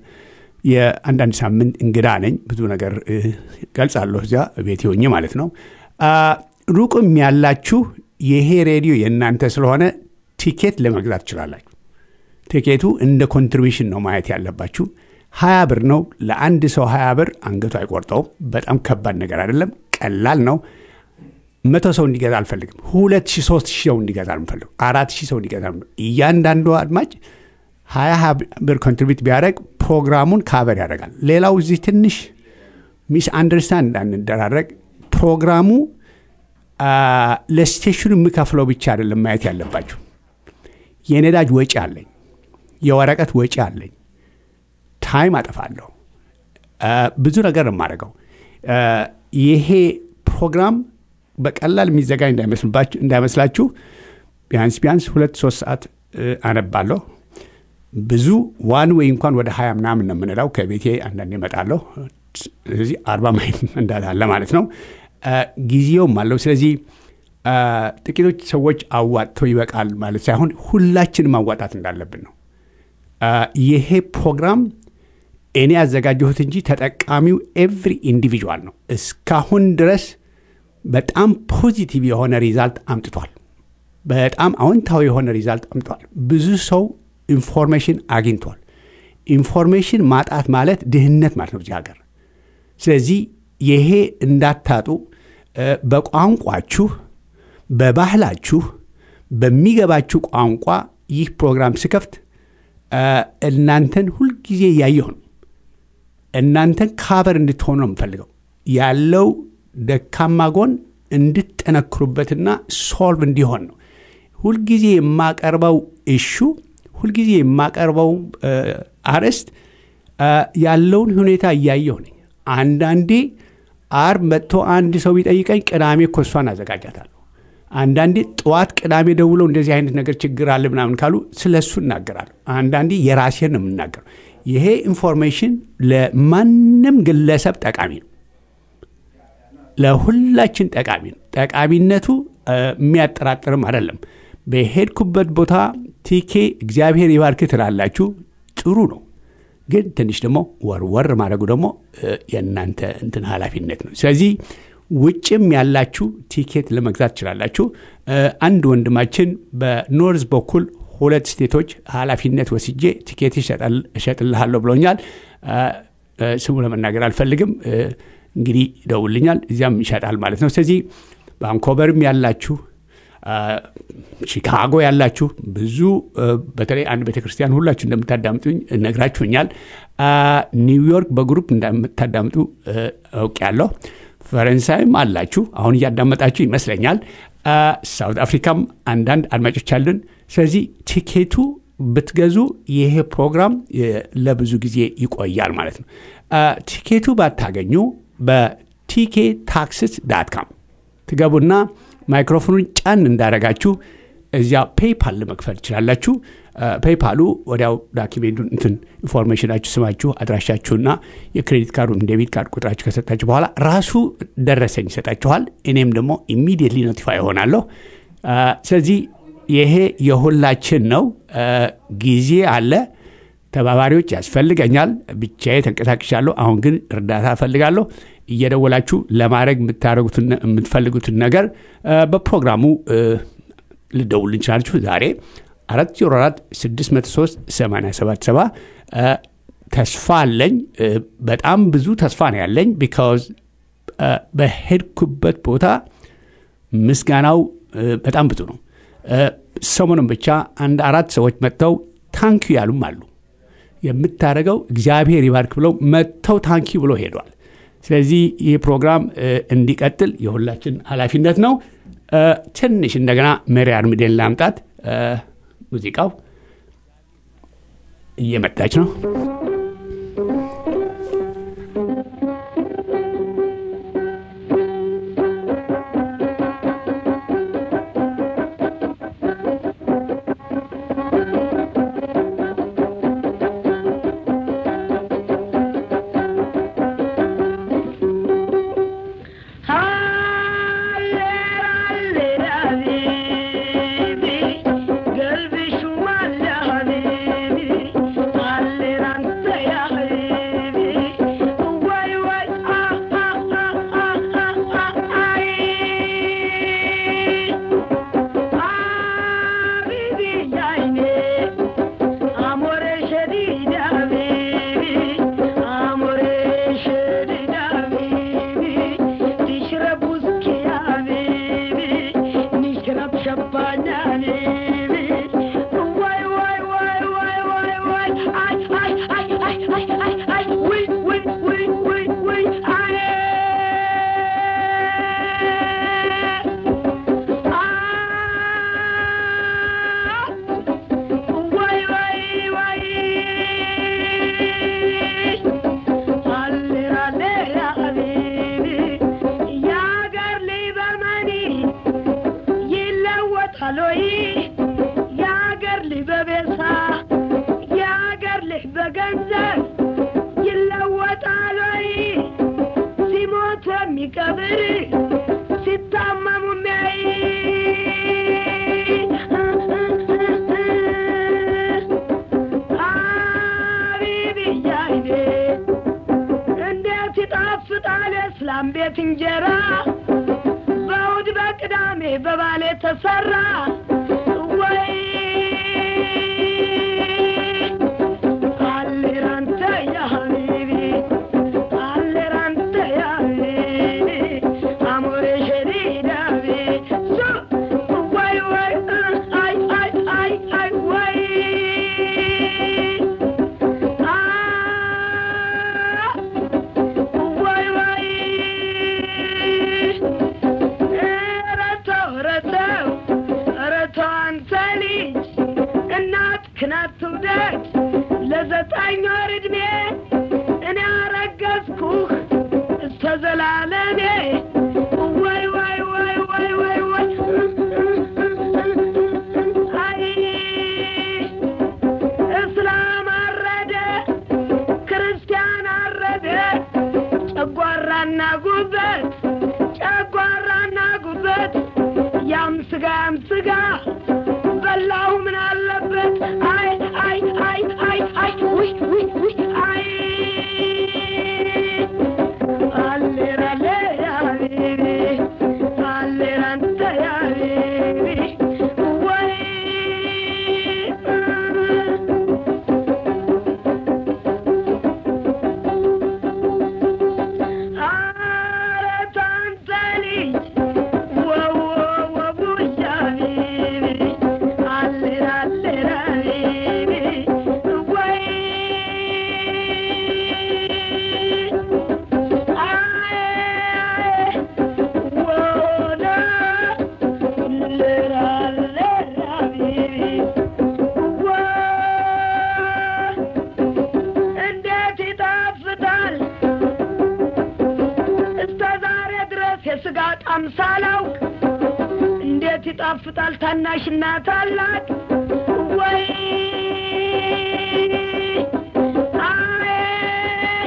የአንዳንድ ሳምንት እንግዳ ነኝ። ብዙ ነገር ገልጻለሁ እዚያ ቤት ሆኜ ማለት ነው። ሩቅም ያላችሁ ይሄ ሬዲዮ የእናንተ ስለሆነ ቲኬት ለመግዛት ትችላላችሁ። ቲኬቱ እንደ ኮንትሪቢሽን ነው ማየት ያለባችሁ። ሀያ ብር ነው ለአንድ ሰው ሀያ ብር አንገቱ አይቆርጠውም። በጣም ከባድ ነገር አይደለም፣ ቀላል ነው። መቶ ሰው እንዲገዛ አልፈልግም። ሁለት ሺህ ሶስት ሺህ ሰው እንዲገዛ አልፈልግ፣ አራት ሺህ ሰው እንዲገዛ እያንዳንዱ አድማጭ ሀያ ሀያ ብር ኮንትሪቢዩት ቢያደርግ ፕሮግራሙን ካቨር ያደርጋል። ሌላው እዚህ ትንሽ ሚስ አንደርስታንድ እንዳንደራረግ ፕሮግራሙ ለስቴሽኑ የምከፍለው ብቻ አይደለም ማየት ያለባችሁ። የነዳጅ ወጪ አለኝ፣ የወረቀት ወጪ አለኝ፣ ታይም አጠፋለሁ፣ ብዙ ነገር የማደርገው ይሄ ፕሮግራም በቀላል የሚዘጋጅ እንዳይመስላችሁ ቢያንስ ቢያንስ ሁለት ሶስት ሰዓት አነባለሁ። ብዙ ዋን ወይ እንኳን ወደ ሀያ ምናምን ነው የምንለው። ከቤቴ አንዳንድ እመጣለሁ። ስለዚህ አርባ ማይል እንዳለ ማለት ነው። ጊዜውም አለው። ስለዚህ ጥቂቶች ሰዎች አዋጥተው ይበቃል ማለት ሳይሆን ሁላችንም ማዋጣት እንዳለብን ነው። ይሄ ፕሮግራም እኔ ያዘጋጀሁት እንጂ ተጠቃሚው ኤቭሪ ኢንዲቪዥዋል ነው። እስካሁን ድረስ በጣም ፖዚቲቭ የሆነ ሪዛልት አምጥቷል። በጣም አዎንታዊ የሆነ ሪዛልት አምጥቷል። ብዙ ሰው ኢንፎርሜሽን አግኝቷል። ኢንፎርሜሽን ማጣት ማለት ድህነት ማለት ነው እዚህ ሀገር። ስለዚህ ይሄ እንዳታጡ በቋንቋችሁ፣ በባህላችሁ፣ በሚገባችሁ ቋንቋ ይህ ፕሮግራም ስከፍት እናንተን ሁልጊዜ እያየሁ ነው። እናንተን ካቨር እንድትሆኑ ነው የምፈልገው ያለው ደካማ ጎን እንድትጠነክሩበትና ሶልቭ እንዲሆን ነው። ሁልጊዜ የማቀርበው እሹ ሁልጊዜ የማቀርበው አርዕስት ያለውን ሁኔታ እያየሁ ነኝ። አንዳንዴ አርብ መጥቶ አንድ ሰው ቢጠይቀኝ ቅዳሜ እኮ እሷን አዘጋጃታለሁ። አንዳንዴ ጠዋት ቅዳሜ ደውለው እንደዚህ አይነት ነገር ችግር አለ ምናምን ካሉ ስለ እሱ እናገራለሁ። አንዳንዴ የራሴን ነው የምናገረው። ይሄ ኢንፎርሜሽን ለማንም ግለሰብ ጠቃሚ ነው። ለሁላችን ጠቃሚ ነው። ጠቃሚነቱ የሚያጠራጥርም አይደለም። በሄድኩበት ቦታ ቲኬ እግዚአብሔር ይባርክ ትላላችሁ፣ ጥሩ ነው። ግን ትንሽ ደግሞ ወርወር ማድረጉ ደግሞ የእናንተ እንትን ኃላፊነት ነው። ስለዚህ ውጭም ያላችሁ ቲኬት ለመግዛት ትችላላችሁ። አንድ ወንድማችን በኖርዝ በኩል ሁለት ስቴቶች ኃላፊነት ወስጄ ቲኬት እሸጥልሃለሁ ብሎኛል። ስሙ ለመናገር አልፈልግም። እንግዲህ ይደውልኛል፣ እዚያም ይሸጣል ማለት ነው። ስለዚህ ባንኮቨርም ያላችሁ ቺካጎ ያላችሁ ብዙ በተለይ አንድ ቤተ ክርስቲያን ሁላችሁ እንደምታዳምጡኝ ነግራችሁኛል። ኒውዮርክ በግሩፕ እንደምታዳምጡ አውቄያለሁ። ፈረንሳይም አላችሁ፣ አሁን እያዳመጣችሁ ይመስለኛል። ሳውት አፍሪካም አንዳንድ አድማጮች አሉን። ስለዚህ ቲኬቱ ብትገዙ ይሄ ፕሮግራም ለብዙ ጊዜ ይቆያል ማለት ነው። ቲኬቱ ባታገኙ በቲኬ ታክስስ ዳት ካም ትገቡና ማይክሮፎኑን ጫን እንዳረጋችሁ እዚያ ፔይፓል ለመክፈል ትችላላችሁ። ፔይፓሉ ወዲያው ዳኪሜንቱን እንትን ኢንፎርሜሽናችሁ፣ ስማችሁ፣ አድራሻችሁና የክሬዲት ካርዱን ዴቢት ካርድ ቁጥራችሁ ከሰጣችሁ በኋላ ራሱ ደረሰኝ ይሰጣችኋል። እኔም ደግሞ ኢሚዲየትሊ ኖቲፋይ እሆናለሁ። ስለዚህ ይሄ የሁላችን ነው። ጊዜ አለ። ተባባሪዎች ያስፈልገኛል። ብቻዬ ተንቀሳቅሻለሁ። አሁን ግን እርዳታ እፈልጋለሁ። እየደወላችሁ ለማድረግ የምታደርጉትን የምትፈልጉትን ነገር በፕሮግራሙ ልደውል እንችላችሁ። ዛሬ 404 603 877 ተስፋ አለኝ። በጣም ብዙ ተስፋ ነው ያለኝ። ቢካዝ በሄድኩበት ቦታ ምስጋናው በጣም ብዙ ነው። ሰሞኑን ብቻ አንድ አራት ሰዎች መጥተው ታንኪዩ ያሉም አሉ። የምታደርገው እግዚአብሔር ይባርክ ብለው መጥተው ታንኪ ብሎ ሄዷል። ስለዚህ ይህ ፕሮግራም እንዲቀጥል የሁላችን ኃላፊነት ነው። ትንሽ እንደገና ሜሪ አርሚዴን ላምጣት። ሙዚቃው እየመጣች ነው። ቤት እንጀራ በእሑድ በቅዳሜ በባሌ ተሰራ ወይ አሌራንተ ያ ሀቢቢ አሌራንተ ያ ሀቢቢ አሞሬ ሸዲዳቢ ወይ ወይ አይ አይ አይ አይ ወይ ወይ ወይ ረተው ረተው ረተው አንተ ልጅ እናት ክናት ትውደድ ለዘጠኝ ወር ዕድሜ እኔ አረገዝኩህ እስከ ዘላለሜ ወይ ወይ ወይ ወይ ወይ ወይ አይ እስላም አረደ ስጋ በላሁ ምን አለበት አይ አይ አይ አይ አይ ውይ ውይ ውይ አይ አሌራ ሌራ ቤቢ አሌራ አንተ ያ ቤቢ ወይ ኧረ ታንተ ልጅ ወው ወው ቡያ ቤቢ አሌራ አሌራ ቤቢ ወይ አይ ወደ ሌራ ሌራ ቤቢ ወይ እንዴት ይጣፍጣል እስከ ዛሬ ድረስ የስጋ ጣም ሳላውቅ እንዴት ይጣፍጣል ታናሽና ታላቅ ወይ አይ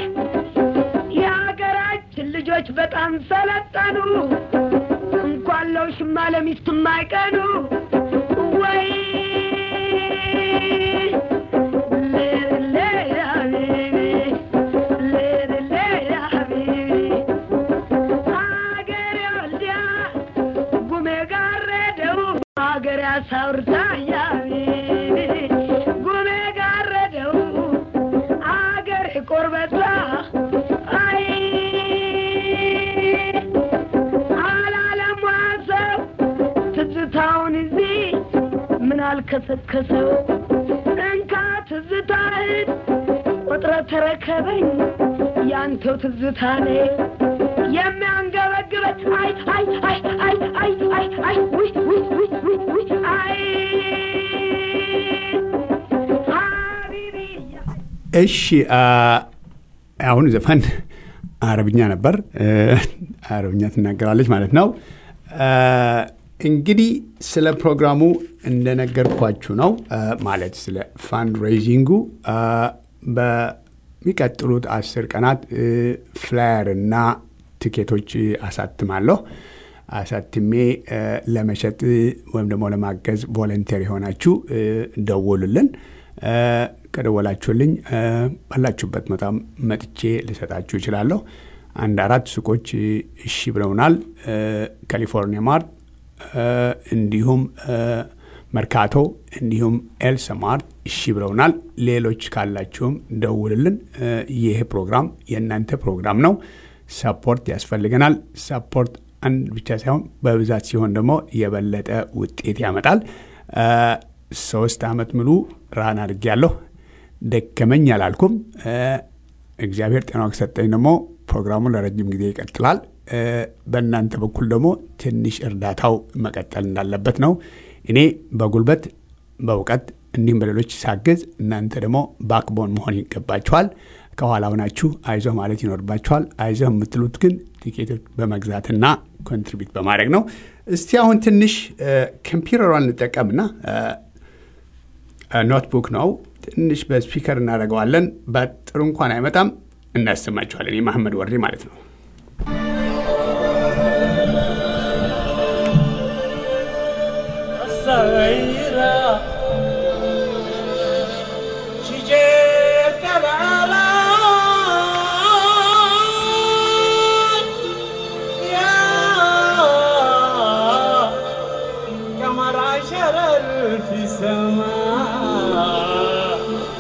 የሀገራችን ልጆች በጣም ሰለጠኑ እንኳን ለውሽማ ለሚስት የማይቀኑ ወይ ሌላ ሀቢቢ ሌላ ሀቢቢ አገሬ ወልዲያ ጉሜ ጋረደው አገሬ አሳውርታ ያቢቢ ጉሜ ጋረደው አገሬ ቆርበታ አይ አላለም ሰው ትዝታውን እዚህ ምን አልከሰከሰው እንካ ትዝታህን ቆጥረ ተረከበኝ ያንተው ትዝታ ነ የሚያንገበግበት አይ አይ አይ አይ አይ አይ አይ ውይ ውይ ውይ ውይ ውይ አይ ሀቢቢያ እሺ አሁን ዘፈን አረብኛ ነበር። አረብኛ ትናገራለች ማለት ነው። እንግዲህ ስለ ፕሮግራሙ እንደነገርኳችሁ ነው። ማለት ስለ ፋንድ ሬይዚንጉ በሚቀጥሉት አስር ቀናት ፍላየር እና ትኬቶች አሳትማለሁ። አሳትሜ ለመሸጥ ወይም ደግሞ ለማገዝ ቮለንቴር የሆናችሁ ደውሉልን። ከደወላችሁልኝ ባላችሁበት በጣም መጥቼ ልሰጣችሁ እችላለሁ። አንድ አራት ሱቆች እሺ ብለውናል። ካሊፎርኒያ ማርት፣ እንዲሁም መርካቶ፣ እንዲሁም ኤልሰ ማርት እሺ ብለውናል። ሌሎች ካላችሁም ደውልልን። ይህ ፕሮግራም የእናንተ ፕሮግራም ነው። ሰፖርት ያስፈልገናል። ሰፖርት አንድ ብቻ ሳይሆን በብዛት ሲሆን ደግሞ የበለጠ ውጤት ያመጣል። ሶስት ዓመት ሙሉ ራን አድርጌያለሁ። ደከመኝ አላልኩም። እግዚአብሔር ጤናው ከሰጠኝ ደግሞ ፕሮግራሙ ለረጅም ጊዜ ይቀጥላል። በእናንተ በኩል ደግሞ ትንሽ እርዳታው መቀጠል እንዳለበት ነው። እኔ በጉልበት በእውቀት እንዲሁም በሌሎች ሳግዝ፣ እናንተ ደግሞ ባክቦን መሆን ይገባችኋል። ከኋላ ሆናችሁ አይዞህ ማለት ይኖርባችኋል። አይዞህ የምትሉት ግን ቲኬቶች በመግዛትና ኮንትሪቢዩት በማድረግ ነው። እስቲ አሁን ትንሽ ኮምፒውተሯን እንጠቀምና ኖትቡክ ነው ትንሽ በስፒከር እናደርገዋለን። በጥሩ እንኳን አይመጣም፣ እናሰማችኋለን። የማህመድ ወሬ ማለት ነው። في سماء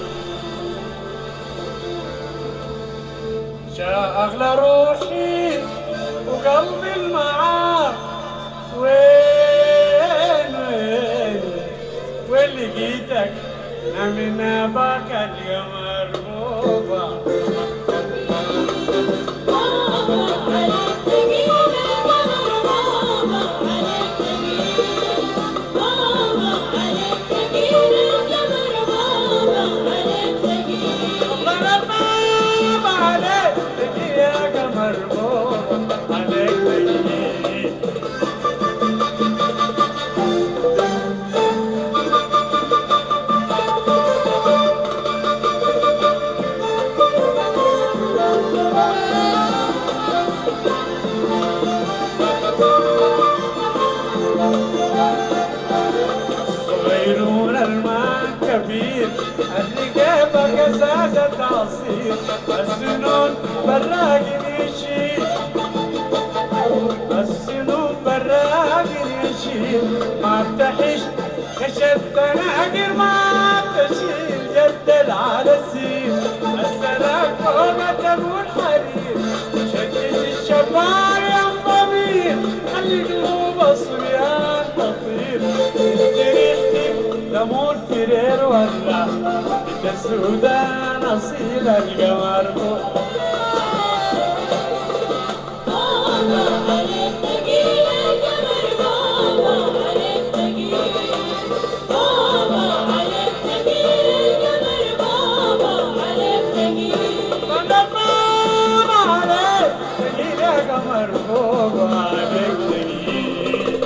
جاء أغلى روحي وقلبي المعار وين وين وين لقيتك من أباك اليوم مرغوبة مرغوبة عليك يا قمر مرغوبة عليك عصير الرقابة قزازة عصير السنون براقي يشيل السنون براقي يشيل ما افتحش كشفت ناقر ما تشيل جدل على السير السلام قومة والحرير شدد الشباب يا ضمير خلي قلوب الصبيان تطير ريحتي لمور فرير ولا بك السودان اصيل القمر قمر عليك تقيل يا قمر فوق عليك تقيل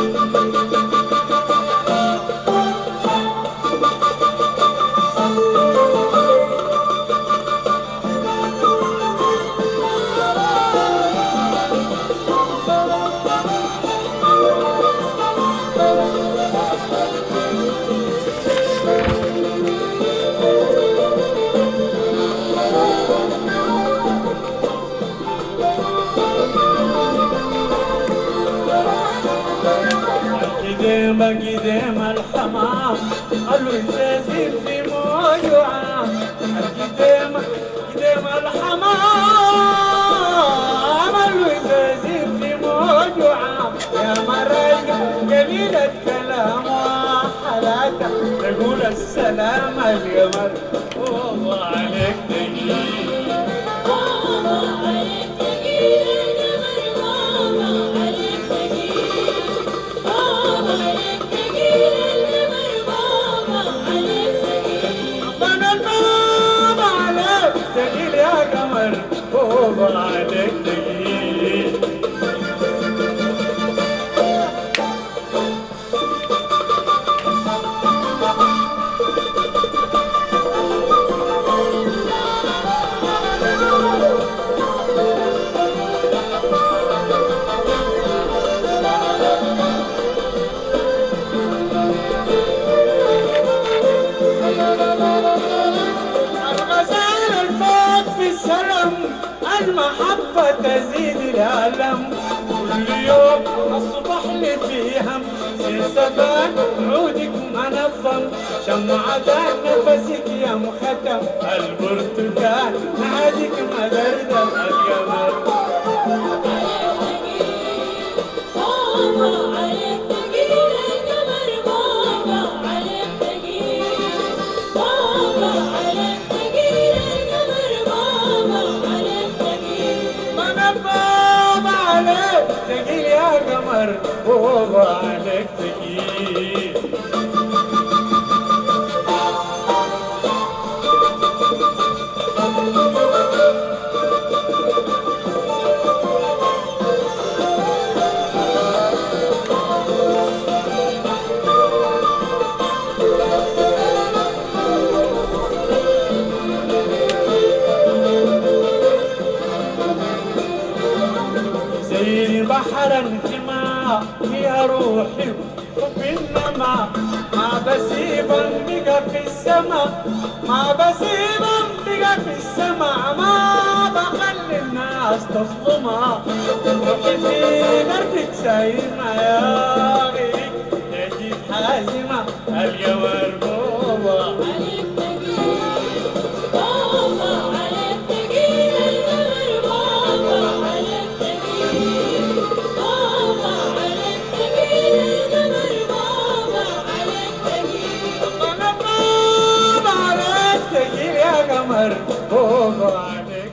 قديم قديم الحمام قالوا ينزل في موج وعام قديم قديم الحمام قالوا ينزل في موج وعام يا مريم جميلة كلام وحلاته تقول السلام القمر والله عليك تجيب ربنا الباب عليك تقيل يا قمر فوق عليك تقيل الغزال الفوق في السلام المحبة تزيد الألم كل يوم الصبح لي في هم سلسبان عودك منظم شمعة نفسك يا مختم البرتقال نهدك مدردم القمر من الباب عليك تقيل يا قمر فوق عليك تقيل زي بحر انتماء يا روحي حب النما ما بسيب بقى في السماء ما بسيب بقى في السماء ما بخلي الناس تظلمها روحي في دردك سايمة يا غيري نجيب حازمة القمر بوبا انا بابا عليك تجيب يا قمر بوبا عليك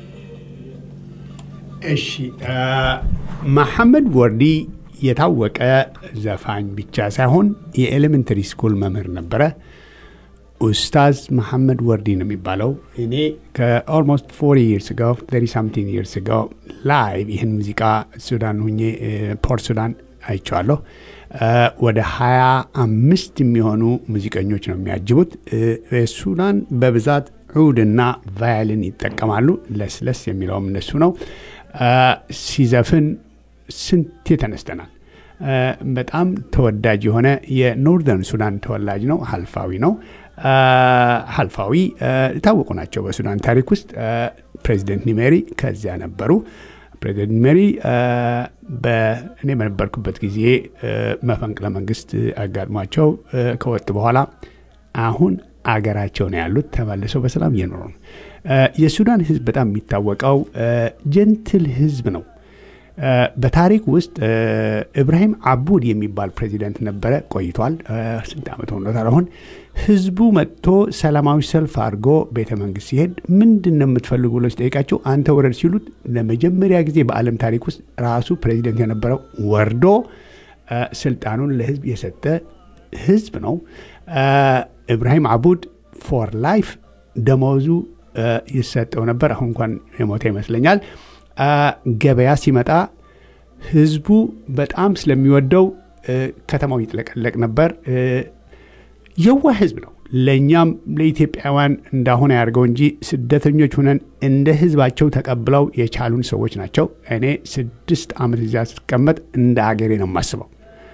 እሺ አ፣ መሐመድ ወርዲ የታወቀ ዘፋኝ ብቻ ሳይሆን የኤሌመንተሪ ስኩል መምህር ነበረ። ኡስታዝ መሐመድ ወርዲ ነው የሚባለው። እኔ ከኦልሞስት ፎሪ ይርስ ጋው ተሪ ሳምቲንግ ይርስ ጋው ላይቭ ይህን ሙዚቃ ሱዳን ሁኜ እ፣ ፖርት ሱዳን አይቼዋለሁ። እ፣ ወደ ሀያ አምስት የሚሆኑ ሙዚቀኞች ነው የሚያጅቡት። እ፣ ሱዳን በብዛት ዑድና ቫያልን ይጠቀማሉ። ለስለስ የሚለውም እነሱ ነው። እ፣ ሲዘፍን ስንቴ ተነስተናል። እ፣ በጣም ተወዳጅ የሆነ የኖርዘርን ሱዳን ተወላጅ ነው። ሀልፋዊ ነው። ሀልፋዊ የታወቁ ናቸው በሱዳን ታሪክ ውስጥ። ፕሬዚደንት ኒሜሪ ከዚያ ነበሩ። ፕሬዚደንት ኒሜሪ እኔ በነበርኩበት ጊዜ መፈንቅለ መንግስት አጋጥሟቸው ከወጡ በኋላ አሁን አገራቸው ነው ያሉት። ተመልሰው በሰላም እየኖሩ ነው። የሱዳን ህዝብ በጣም የሚታወቀው ጀንትል ህዝብ ነው። በታሪክ ውስጥ ኢብራሂም አቡድ የሚባል ፕሬዚደንት ነበረ፣ ቆይቷል። ስንት ዓመት ሆኖታል አሁን። ህዝቡ መጥቶ ሰላማዊ ሰልፍ አድርጎ ቤተ መንግስት ሲሄድ ምንድን ነው የምትፈልጉ ብሎ ሲጠይቃቸው አንተ ወረድ ሲሉት ለመጀመሪያ ጊዜ በዓለም ታሪክ ውስጥ ራሱ ፕሬዚደንት የነበረው ወርዶ ስልጣኑን ለህዝብ የሰጠ ህዝብ ነው። ኢብራሂም አቡድ ፎር ላይፍ ደመወዙ ይሰጠው ነበር። አሁን እንኳን የሞተ ይመስለኛል። ገበያ ሲመጣ ህዝቡ በጣም ስለሚወደው ከተማው ይጥለቀለቅ ነበር። የዋ ህዝብ ነው። ለእኛም ለኢትዮጵያውያን እንዳሁን ያደርገው እንጂ ስደተኞች ሁነን እንደ ህዝባቸው ተቀብለው የቻሉን ሰዎች ናቸው። እኔ ስድስት ዓመት እዚያ ስትቀመጥ እንደ አገሬ ነው የማስበው።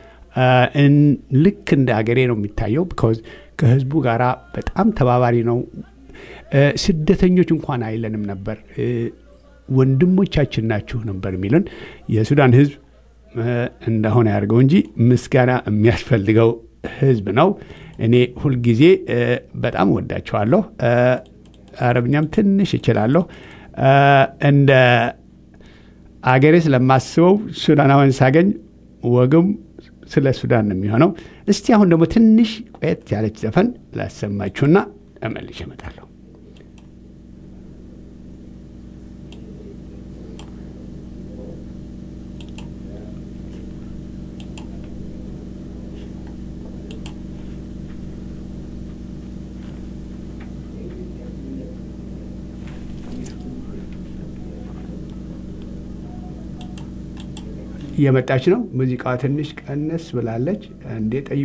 ልክ እንደ አገሬ ነው የሚታየው። ቢኮዝ ከህዝቡ ጋር በጣም ተባባሪ ነው። ስደተኞች እንኳን አይለንም ነበር ወንድሞቻችን ናችሁ ነበር የሚለን። የሱዳን ህዝብ እንደሆነ ያደርገው እንጂ ምስጋና የሚያስፈልገው ህዝብ ነው። እኔ ሁልጊዜ በጣም ወዳቸዋለሁ። አረብኛም ትንሽ እችላለሁ። እንደ አገሬ ስለማስበው ሱዳናዊን ሳገኝ ወግም ስለ ሱዳን ነው የሚሆነው። እስቲ አሁን ደግሞ ትንሽ ቆየት ያለች ዘፈን ላሰማችሁና እመልሼ እመጣለሁ። እየመጣች ነው። ሙዚቃዋ ትንሽ ቀነስ ብላለች። እንዴ ጠይ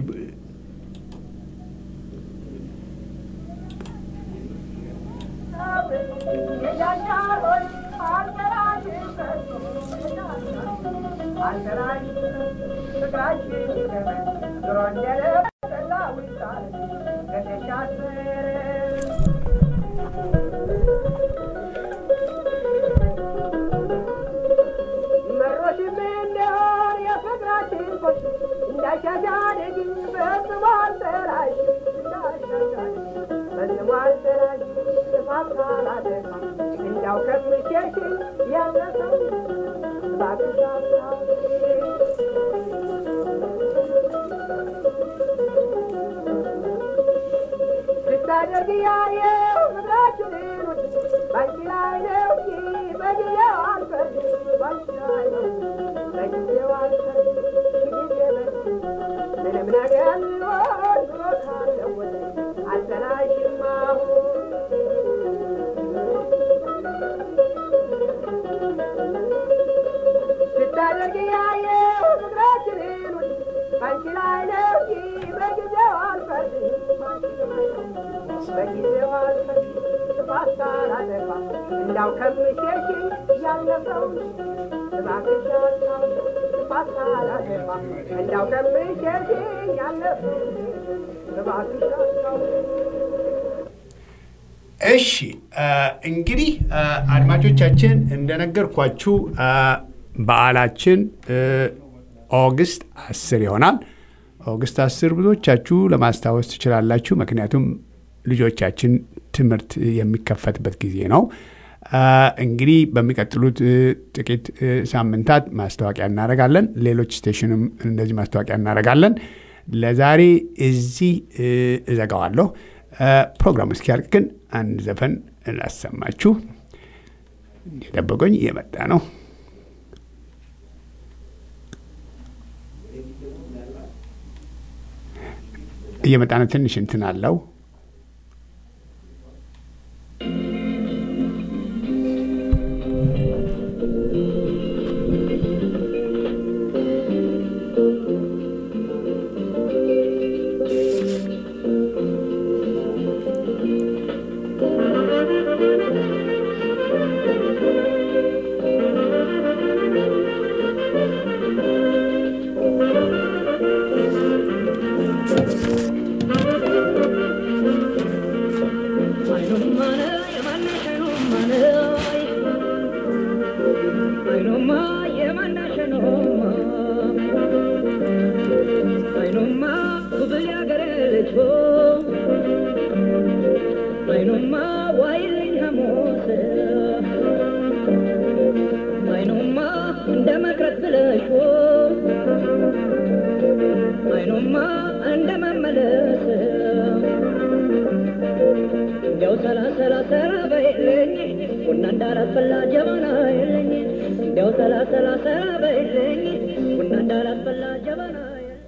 እንዳው ከምሸሽ ያለፈው እንዳው ከምሸሽ ያለፈው እሺ እንግዲህ አድማጮቻችን እንደነገርኳችሁ በዓላችን ኦገስት አስር ይሆናል። ኦገስት አስር ብዙዎቻችሁ ለማስታወስ ትችላላችሁ። ምክንያቱም ልጆቻችን ትምህርት የሚከፈትበት ጊዜ ነው። እንግዲህ በሚቀጥሉት ጥቂት ሳምንታት ማስታወቂያ እናደርጋለን። ሌሎች ስቴሽንም እንደዚህ ማስታወቂያ እናደርጋለን። ለዛሬ እዚህ እዘጋዋለሁ። ፕሮግራሙ እስኪያልቅ ግን አንድ ዘፈን ላሰማችሁ። የጠበቆኝ እየመጣ ነው። እየመጣ ነው። ትንሽ እንትን አለው። አይኑማ ዋይልኝ ሐሙስ አይኑማ እንደ መቅረት ብለሽ አይኑማ እንደ መመለስ እንዲያው ሰላ ሰላ ሰላ በይልኝ ቡና እንዳላስፈላ ጀበና የለኝ እንዲያው ሰላ ሰላ ሰላ በይልኝ ቡና እንዳላስፈላ ጀበና የለኝ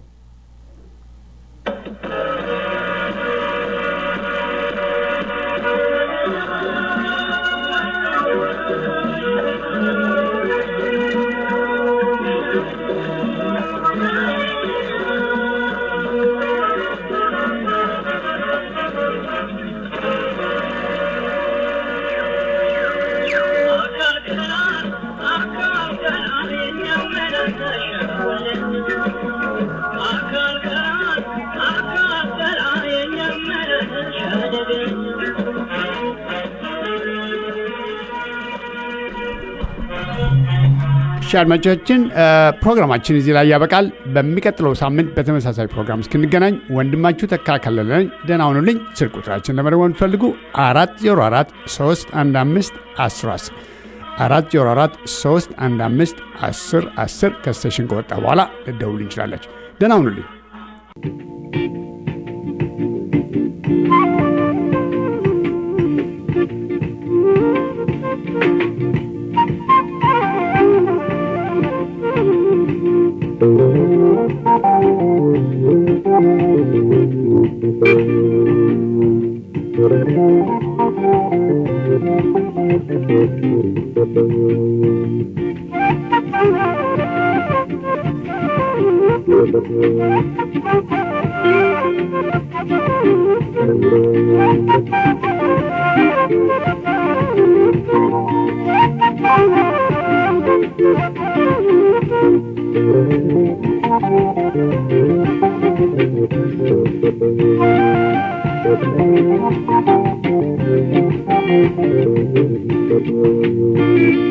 እሺ አድማጮቻችን ፕሮግራማችን እዚህ ላይ ያበቃል። በሚቀጥለው ሳምንት በተመሳሳይ ፕሮግራም እስክንገናኝ ወንድማችሁ ተካከለለ ደህና ሁኑልኝ። ስልክ ቁጥራችን ለመደወል የምትፈልጉ አራት ዜሮ አራት ሶስት አንድ አምስት አስር አስር አራት ዜሮ አራት ሶስት አንድ አምስት አስር አስር ከስቴሽን ከወጣ በኋላ ልደውሉ እንችላላችሁ። ደህና ሁኑልኝ። Thank you.